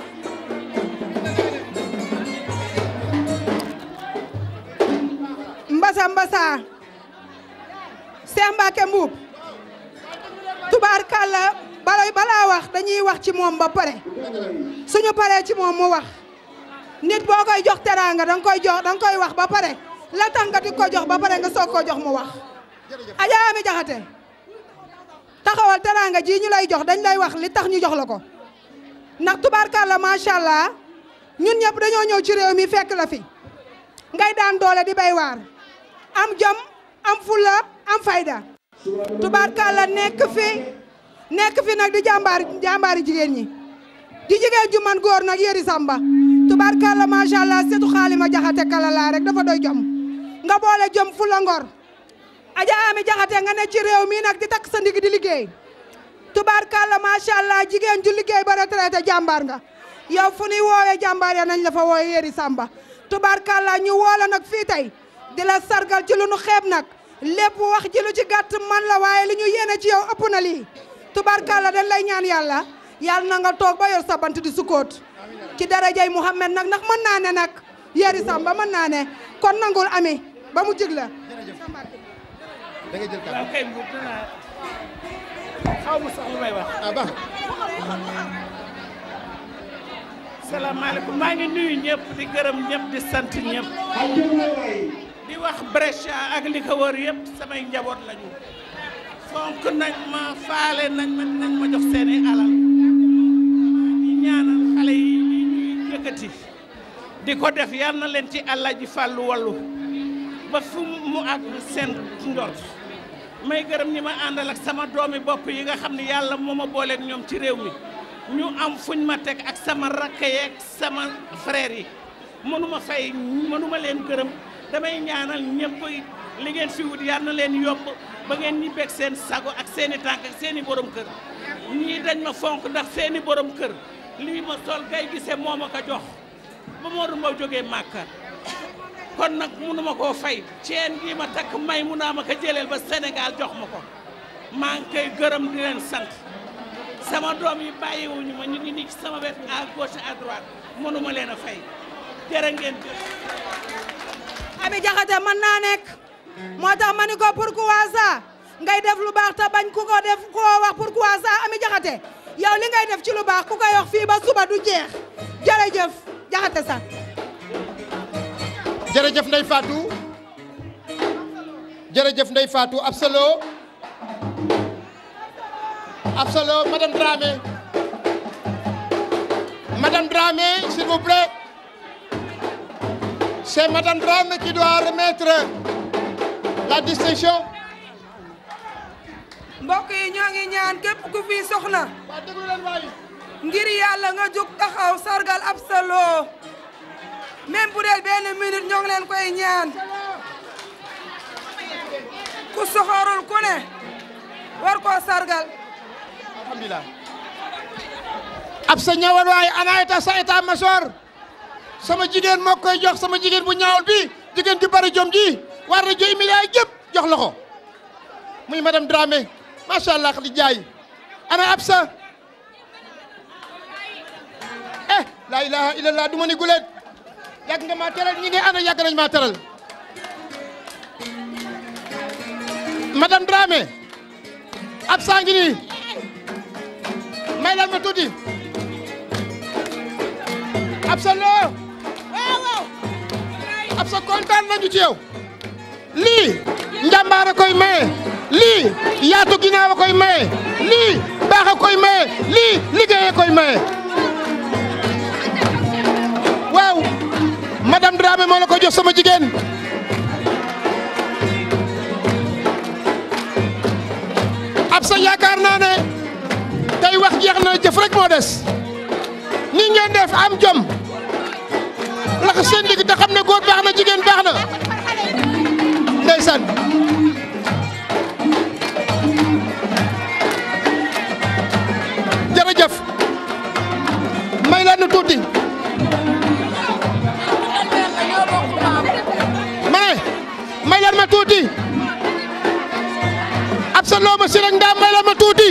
mbasa mbasa Seex Mbàkke Mbuub tubaarkàlla balay balaa wax dañuy wax ci moom ba pare suñu paree ci moom mu wax nit boo koy jox teraanga danga koy jox danga koy wax ba pare la tax nga di ko jox ba pare nga soog koo jox mu wax Adja Ami Jaxate taxawal teraanga ji ñu lay jox dañ lay wax li tax ñu jox la ko ndax tubaarkàlla macha allah ñun ñëpp dañoo ñëw ci réew mi fekk la fi ngay daan doole di bay waar am jom am fulla am fayda tubaarkàlla nekk fi nekk fi nag di jàmbaar jàmbaari jigéen ñi di jigéen ju man góor nag yëri samba tubaarkàlla macha allah setu xaalima jaxate kala laa rek dafa doy jom nga boole jom fulla ngor Adja Ami Jaxate nga ne ci réew mi nag di takk sa ndig di liggéey tubaarkàlla macha allah jigéen ju liggéey ba retraité jàmbaar nga yow fu ñuy woowee jàmbaar ya nañ la fa woowe yëri samba tubaarkàlla ñu woola nag fii tey di la sargal ci lu nu xeeb nag lépp wax ji lu ci gàtt man la waaye li ñu yéene ci yow ëpp na lii tubaarkàlla dañ lay ñaan yàlla yàlla na nga toog ba yor sa bant di sukkoot ci darajay Muhammad nag ndax mën naa ne nag yëri samba mën naa ne kon nangul ami ba mu jig la da ngay jël kàddu waaw kay mbuub danaa xaw ma sax lu may wax. ah baax salaamaaleykum maa ngi nuyu ñëpp di gërëm ñëpp di sant ñëpp. di wax Brescia ak li ko wër yëpp samay njaboot lañu. fonk nañ ma faale nañ ma nañ ma jox seeni alal. di ñaanal xale yi ñuy yëkkati. di ko def yal na leen ci àlla ji fàllu wallu ba fu mu àgg seen njort may gërëm ñi ma àndal ak sama doomi bopp yi nga xam ne yàlla moo ma booleeg ñoom ci réew mi ñu am fuñ ma teg ak sama rakk yeeg sama frère yi mënuma fay mënuma leen gërëm damay ñaanal ñëpp li ngeen fi wut yal na leen yomb ba ngeen ñibbeeg seen sago ak seen i tànk ak seen i borom kër ñii dañ ma fonk ndax seen i borom kër lii ma sol gay gisee moo ma ko jox ba Modou Mbow jógee Màkka kon nag mënuma koo fay ceen gi ma takk may mu naa ma ko jëleel ba Sénégal jox ma ko maa ngi koy gërëm di leen sant sama doom yi bàyyiwuñu ma ñu ngi nii ci sama wet à gauche à droite mënuma leen a fay jërë ngeen jëf Ami Jaxate mën naa nekk moo tax ma ni ko pourquoi ça ngay def lu baax te bañ ku ko def koo wax pourquoi ça Ami Jaxate yow li ngay def ci lu baax ku koy wax fii ba suba du jeex jërëjëf Jaxate sax jërëjëf Ndeye Fatou jërëjëf Ndeye Fatou Absolo Absolo Madame Dramé Madame Dramé s'il vous plaît c'est Madame Dramé qui doit remettre la distinction mbokk yi ñoo ngi ñaan képp ku fi soxna ngir yàlla nga jóg taxaw sargal Absa Lo même bu dee benn minute ñoo ngi leen koy ñaan ku soxorul ku ne war koo sargal alhamdulilah Absa ñëwal waaye ana état sa état major sama jigéen moo koy jox sama jigéen bu ñaawul bi jigéen ju bari jom ji war na joy milliard yëpp jox la ko muy madame Dramé macha allah di jaay ana Absa eh la ilaha illallah du ma ni guleet yàgg nga maa teral ñi ngay ana yàgg nañ maa teral madame Dramé Absa ngi nii may leen ma tuuti Absa Lo Absa kontaan nañu ci yow lii njàmbaar a koy maye lii yaatu ginnaaw a koy maye lii baax a koy maye lii liggéey a koy maye waaw madame Dramé moo la ko jox sama jigéen Absa yaakaar naa ne tey wax jeex na jëf rek moo des ni ngeen def am jom lax seen digg te xam ne góor baax na jigéen baax na ndeysaan jërëjëf may leen nu tuuti ma ne may leen ma tuuti Absa Lo ma si rek ndaam may leen ma tuuti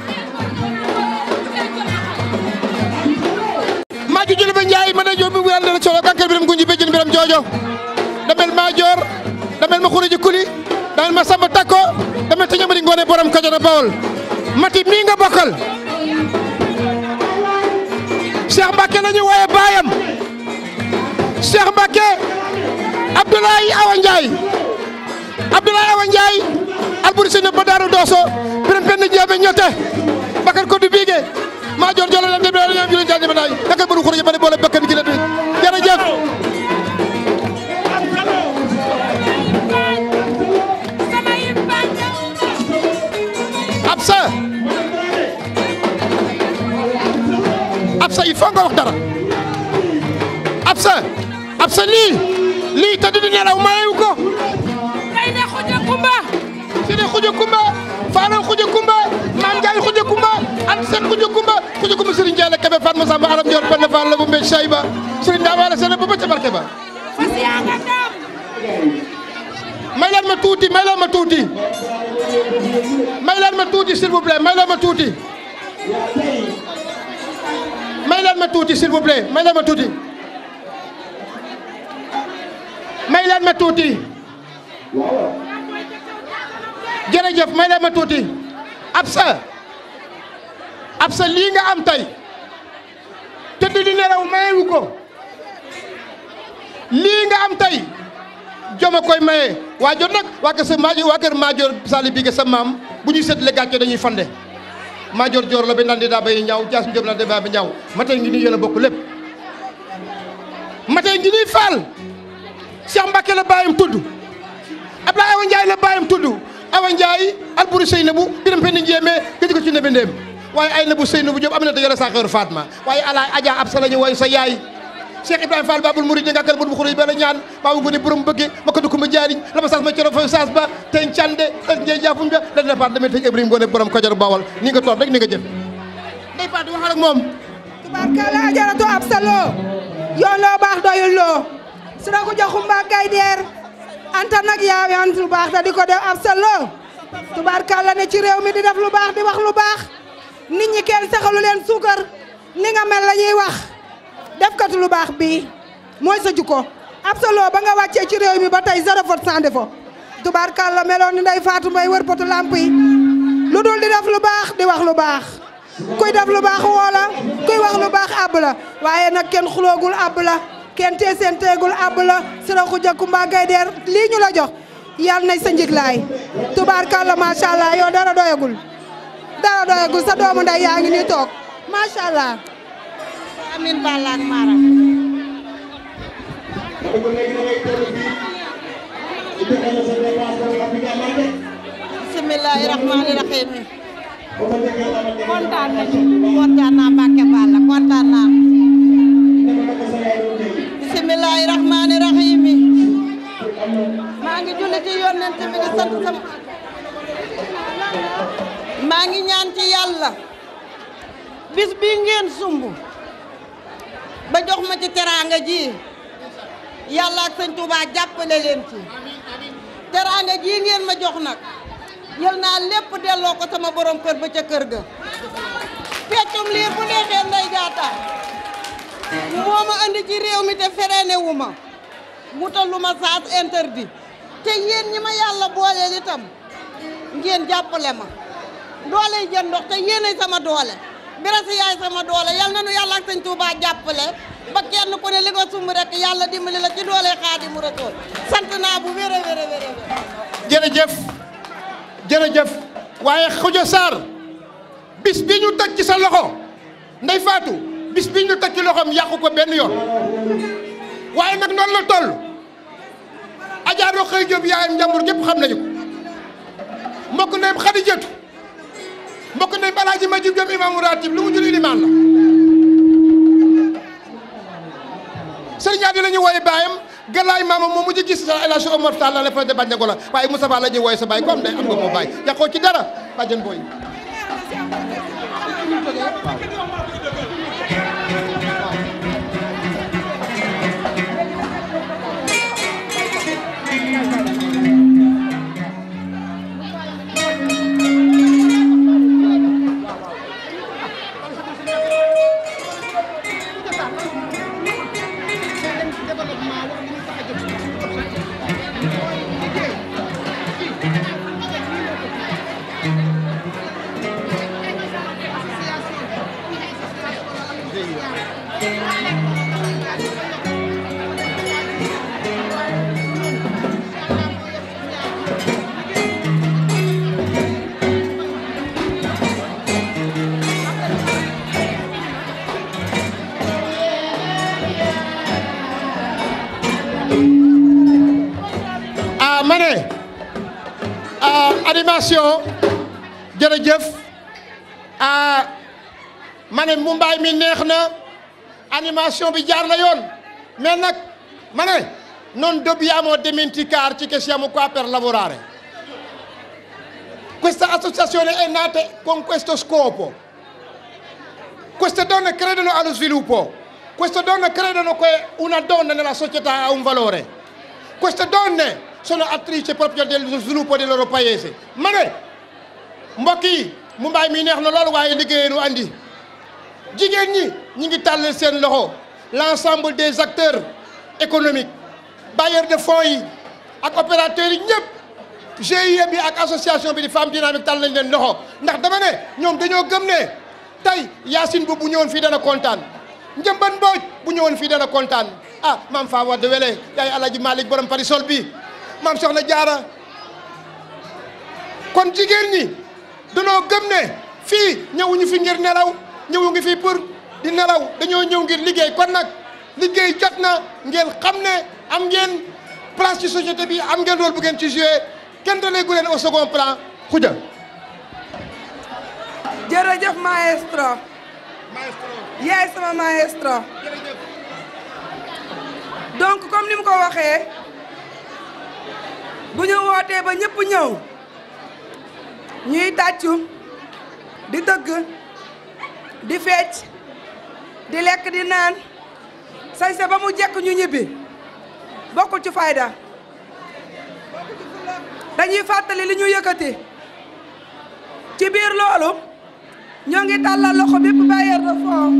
maa ju jële ba Njaay ma ne joomi bu yàlla dana solo kankal biram gunji béjjën biram joojo damel maa joor damel ma xuruji kuli damel ma samba takko damel te ñamari ngoone borom Kajoor Bawol mati mii nga bokkal Cheikh Mbacke la ñu wooye baayam Cheikh Mbacke Abdoulaye Awa Ndiaye Abdoulaye Awa Ndiaye alburi sene ba daaru dooso biram penn jeebe ñote bakar ko du biige maa joor jolo lam dem ñam julen jandi ba day naka bëru xuruji ba ne boole bakkan gi la bi jërëjëf Absa Absa il faut nga wax dara Absa Absa lii lii te di nelaw mayewu ko day ne xuja kumba si ne xuja kumba faano xuja kumba maam Njaay xuja kumba an seen xuja kumba xuja kumba Serigne Ndiaye la kebe Fatma Samba aram Ndiol Penda Fall la bu mbéy Sayba Serigne Daa wala seen ba ba ca barke ba fas yaa nga dem may leen ma tuuti may leen ma tuuti may leen ma tuuti s'il vous plaît may leen ma tuuti may leen ma tuuti s'il vous plaît may leen ma tuuti may leen ma tuuti jërëjëf may leen ma tuuti Absa Absa lii nga am tey tëdd di nelaw mayewu ko lii nga am tey joma koy maye waa jot nag waa kër sa maajoor waa kër maajoor sali bi sa maam bu ñuy seetle gàcce dañuy fande maajoor joor la ba naan di daa bay ñaaw jaas mi jóob la daa bay ñaaw matey ngi nii yéen a bokk lépp matey ngi nii faal Cheikh Mbacke la bàyyam tudd Abdoulaye Awa Ndiaye la bàyyam tudd Awa Ndiaye alburi sëy na bu biram penn njéemee gëj ko ci nebe ndéem waaye ay na bu sëy na bu jóob am na te yore saa xeeru Fatma waaye ala aja ab sa la ñu woy sa yaay Cheikh Ibrahima Fall babul murid nga kal bu bu xuruy bala ñaan baabu ngone borom bëgge ma ko dugg ma jaariñ la ma sax ma coro fa saas ba teñ cande ak njey jaafuñ ba la départ damay tëj Ibrahima ngone borom Kajoor Bawol ni nga toog rek ni nga jëf day Fatou waxal ak moom tubarkalla ajaratu Absa Lo yoon loo baax doyul loo sira ko joxum ba gay deer anta nag yaa yan lu baax da di ko def Absa Lo tubarkalla ne ci réew mi di def lu baax di wax lu baax nit ñi kenn saxalu leen suukar ni nga mel la ñuy wax defkatu lu baax bii mooy sa jukko Absa Lo ba nga wàccee ci réew mi ba tey zéro faute sans défaut tubarkalla meloon ni nday Fatou Mbaye wër potu lamp yi lu dul di def lu baax di wax lu baax kuy def lu baax woola kuy wax lu baax àbb la waaye nag kenn xuloogul àbb la kenn tee seen teegul àbb la sira xuja kumba gay deer lii ñu la jox yal nañ sa njiglaay tubaarkàlla macha allah yow dara doyagul dara doyagul sa doomu nday yaa ngi nii toog macha allah amin balla ak mara bisimilahi rahmaani rahim kontaan nañu kontaan naa Mbacke Balla kontaan naa bisimilahi rahmaani rahim maa ngi julli ci yonent bi di sant sama maa ngi ñaan ci yàlla bis bi ngeen sumb ba jox ma ci teraanga ji yàlla ak sëñ Touba jàppale leen ci teraanga ji ngeen ma jox nag jël naa lépp delloo ko sama borom kër ba ca kër ga feccum liir bu neexee nday jaata moo ma andi ci réew mi te freiné wu ma wutal lu ma sens interdit te yéen ñi ma yàlla booleel itam ngeen jàppale ma doole yi jën ndox te yéenay sama doole birasi yaay sama doole yal na nu yàlla ak sëñ Touba jàppale ba kenn ku ne li nga sumb rek yàlla dimbali la ci doole Xaadimu Rasuul sant naa bu wér a wér a wér a wér jërëjëf jërëjëf waaye Khoudia Sarr bis bi ñu teg ci sa loxo Ndey Fatou bis bi ñu teg ci loxoom yàqu ko benn yoon waaye nag noonu la toll Adja Rokhaya Diop yaayam njàmbur gépp xam nañu ko mbokk ndeyam Khadijatu mbokk ndeyam Alaaji Majib Diop imaamu ratib lu mu jul ilimaan la sëriñ Adi la ñuy wooye baayam galaay maama moom mujj gis sa El Hadj Omar Tall la fa de bañ ko la waaye Moustapha la ñuy wooye sa baay comme day am nga moo baay yàqoo ci dara bàjjen booy ah ma ne ah animation jërëjëf ah ma ne Mumbaay mi neex na animation bi jaar na yoon mais nag ma ne non dobbiamo dimenticarci che siamo qua per lavorare questa associazione è nata con questo scopo queste donne credono allo sviluppo queste donne credono che una donna nella società ha un valore queste donne sono attrici proprio dello sviluppo del loro paese ma ne mbokk yi Mumbaay mi neex na loolu waaye liggéeyee nu andi jigéen ñi ñi ngi tàllal seen loxo l'ensemble des acteurs économiques bailleurs de fonds yi ak opérateurs yi ñëpp GIE bi ak association bi di femme dynamique tàll nañ leen loxo ndax dama ne ñoom dañoo gëm ne tey Yacine bu bu ñëwoon fii dana kontaan Njëmban Mbooj bu ñëwoon fii dana kontaan ah maam Fa Wade Wele yaay Alaji Malick borom Parisol bi maam Soxna Jaara kon jigéen ñi danoo gëm ne fii ñëwuñu fi ngir nelaw ñëwu ngi fi pour di nelaw dañoo ñëw ngir liggéey kon nag liggéey jot na ngeen xam ne am ngeen place ci société bi am ngeen rôle bu ngeen ci joué kenn dalee gu leen au second plan xuja jërëjëf maestro yaay sama maestro donc comme ni mu ko waxee bu ñu wootee ba ñëpp ñëw ñuy tàccu di dëgg di fecc di lekk di naan sañse ba mu jekk ñu ñibbi bokkul ci fayda dañuy fàttali li ñu yëkkati ci biir loolu ñoo ngi tàllal loxo bépp bailleur de fonds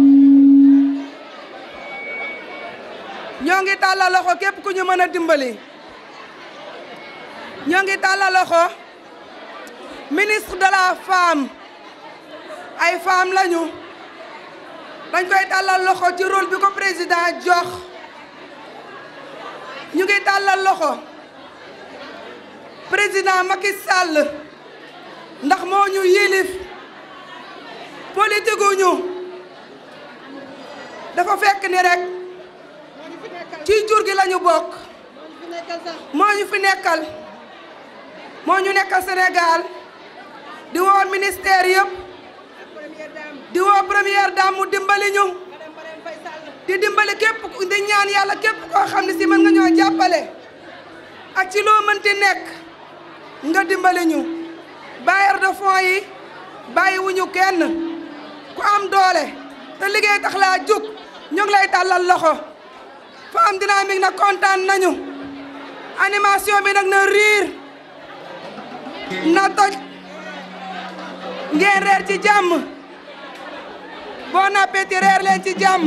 ñoo ngi tàllal loxo képp ku ñu mën a dimbali ñoo ngi tàllal loxo ministre de la femme ay femme lañu dañ koy tàllal loxo ci rôle bi ko président jox ñu ngi tàllal loxo président Macky Sall ndax moo ñu yilif politique ñu dafa fekk ni rek ci jur gi lañu bokk moo ñu fi nekkal moo ñu nekkal Sénégal di woo ministère yëpp di woo première dame mu dimbali ñu di dimbali képp ku- di ñaan yàlla képp koo xam ne si mën nga ñoo jàppale ak ci loo mënti nekk nga dimbali ñu bailleur de fonds yi bàyyiwuñu kenn ku am doole te liggéey tax laa jug ñu ngi lay tàllal loxo Femme Dynamique nag kontaan nañu animation bi nag na riir na toj ngeen reer ci jàmm bon appétit reer leen ci jàmm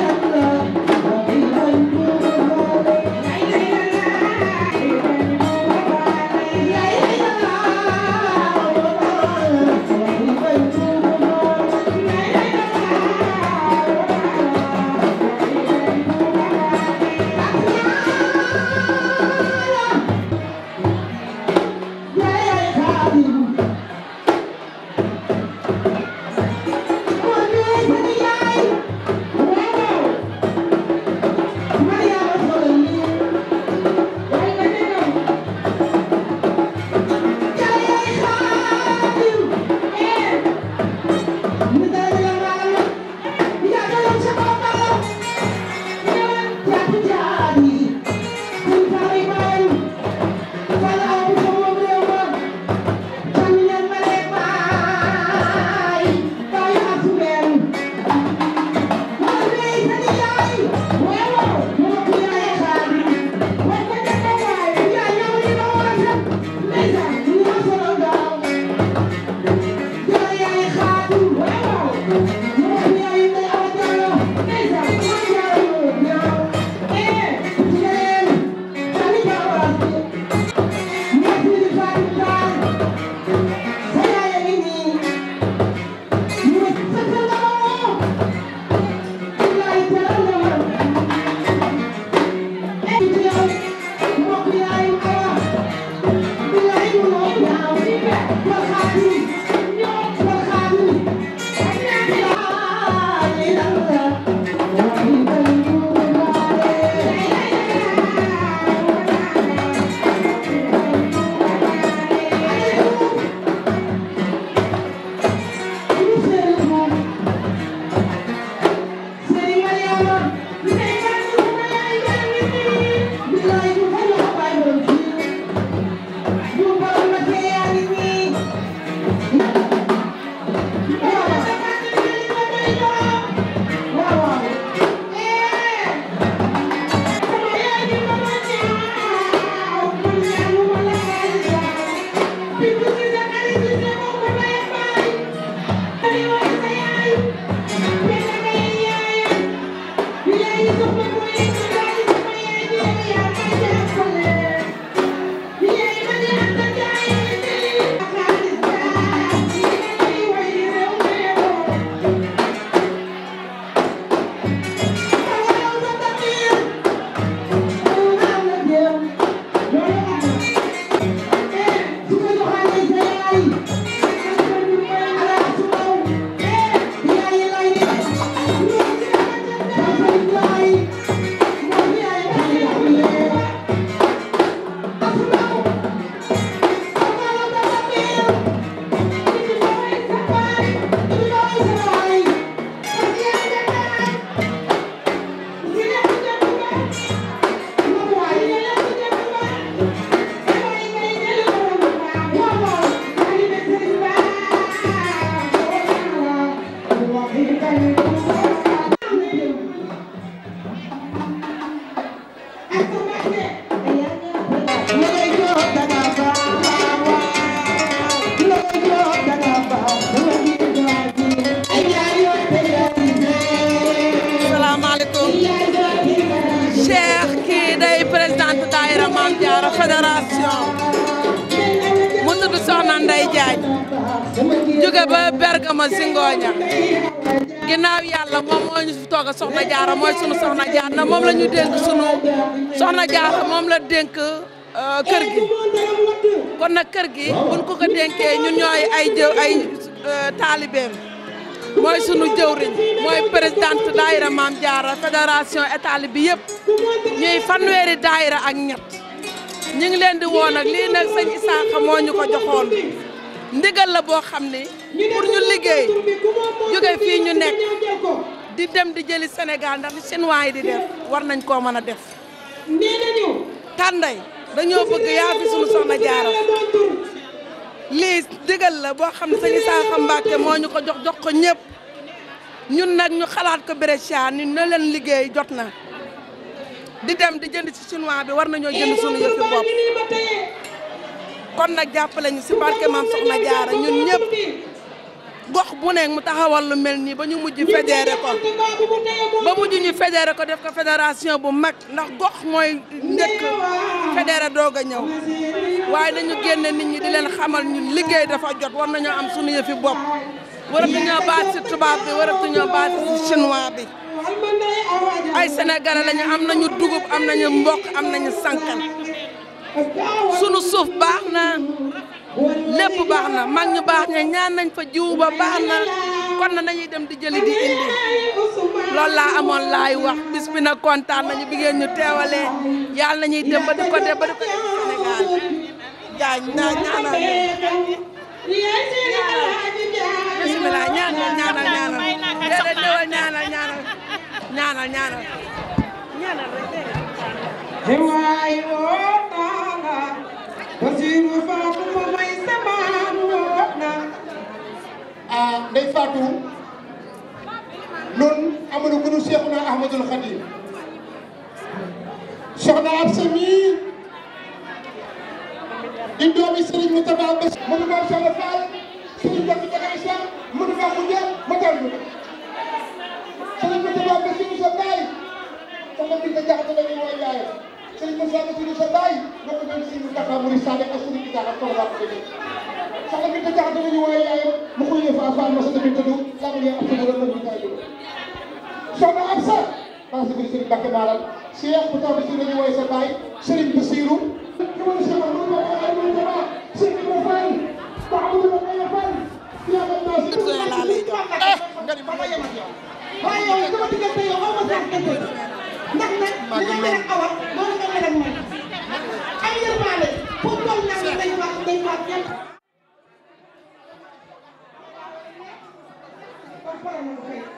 Thank you. Jaara fédération mu tudd Soxna Ndey Jaañ jóge ba Bergamo si ngooña ginnaaw yàlla moom moo ñu fi toog a Soxna Jaara mooy sunu Soxna Jaara na moom la ñu dénk sunu Soxna Jaara moom la dénk kër gi kon nag kër gi buñ ko ko dénkee ñun ñooy ay jëw ay taalibeem mooy sunu jëwriñ mooy présidente daayira Maam Jaara fédération état bi yëpp ñuy fanweeri daayira ak ñett ñu ngi leen di woo nag lii nag sëñ Isaaxa moo ñu ko joxoon ndigal la boo xam ni pour ñu liggéey jóge fii ñu nekk di dem di jëli Sénégal ndax chinois yi di def war nañ koo mën a def tànday dañoo bëgg yaa fi sunu soxna jaara lii digal la boo xam ne sëñ Isaaxa Mbàkke moo ñu ko jox jox ko ñëpp ñun nag ñu xalaat ko Brescia ni na leen liggéey jot na di dem di jënd ci chinois bi war nañoo jënd sunu yëfi bopp kon nag jàppale ñu si barke maam soxna jaara ñun ñëpp gox bu nekk mu taxawal lu mel nii ba ñu mujj fédéré ko ba mujj ñu fédéré ko def ko fédération bu mag ndax gox mooy njëkk fédéré doog a ñëw waaye dañu génne nit ñi di leen xamal ñun liggéey dafa jot war nañoo am sunu yëfi bopp waratuñoo baat si tubaab bi waratuñoo baat si chinois bi ay sénégalais lañu am nañu dugub am nañu mboq am nañu sànqal sunu suuf baax na lépp baax na mag ñu baax ña ñaan nañ fa jiw ba baax na kon na nañuy dem di jëli di indi loolu laa amoon laay wax bis bi nag kontaan nañu bi ngeen ñu teewalee yàlla nañuy dem ba di ko def ba di ko def Sénégal jaañ naa ñaanal bismillah ñaanal ñaanal ñaanal déedéet ñëwal ñaanal ñaanal ñaanal ñaanal ñaanal rek Hewaay woo naa la Basiru Faatu ma may samaan woo na ah Ndey Fatou noonu amuñu ku ñu Seexuna Ahmadul Xadim soxna Absa mii di doomi Serigne Moustapha Bass mënu ma Sall Fall Serigne Bakk Jaga Isa mënu ma mu jël ma tal ñu Serigne Moustapha Bass ñu sa baay soxna bi nga jaxate la ñuy wooy yaay Serigne Moustapha Bass ñu sa baay moo ko doon Serigne Moustapha Mouride Sade ak Serigne Issa ak Tawra ko dégg soxna bi nga jaxate la ñuy wooy yaay mu koy yëf afaan ma sa tamit tëdd la mu ab sa borom ñu tay soxna Absa maa ngi sëgg Serigne Bakk Malal Cheikh bu taw bi si la ñuy wooy sa baay Serigne Bassirou waaye yow sama diggante yow aw ma sax dëgg ndax nag li nga mel ak awa noonu nga mel ak man ay yërmaale pour toll naa ne day faat day faat ñett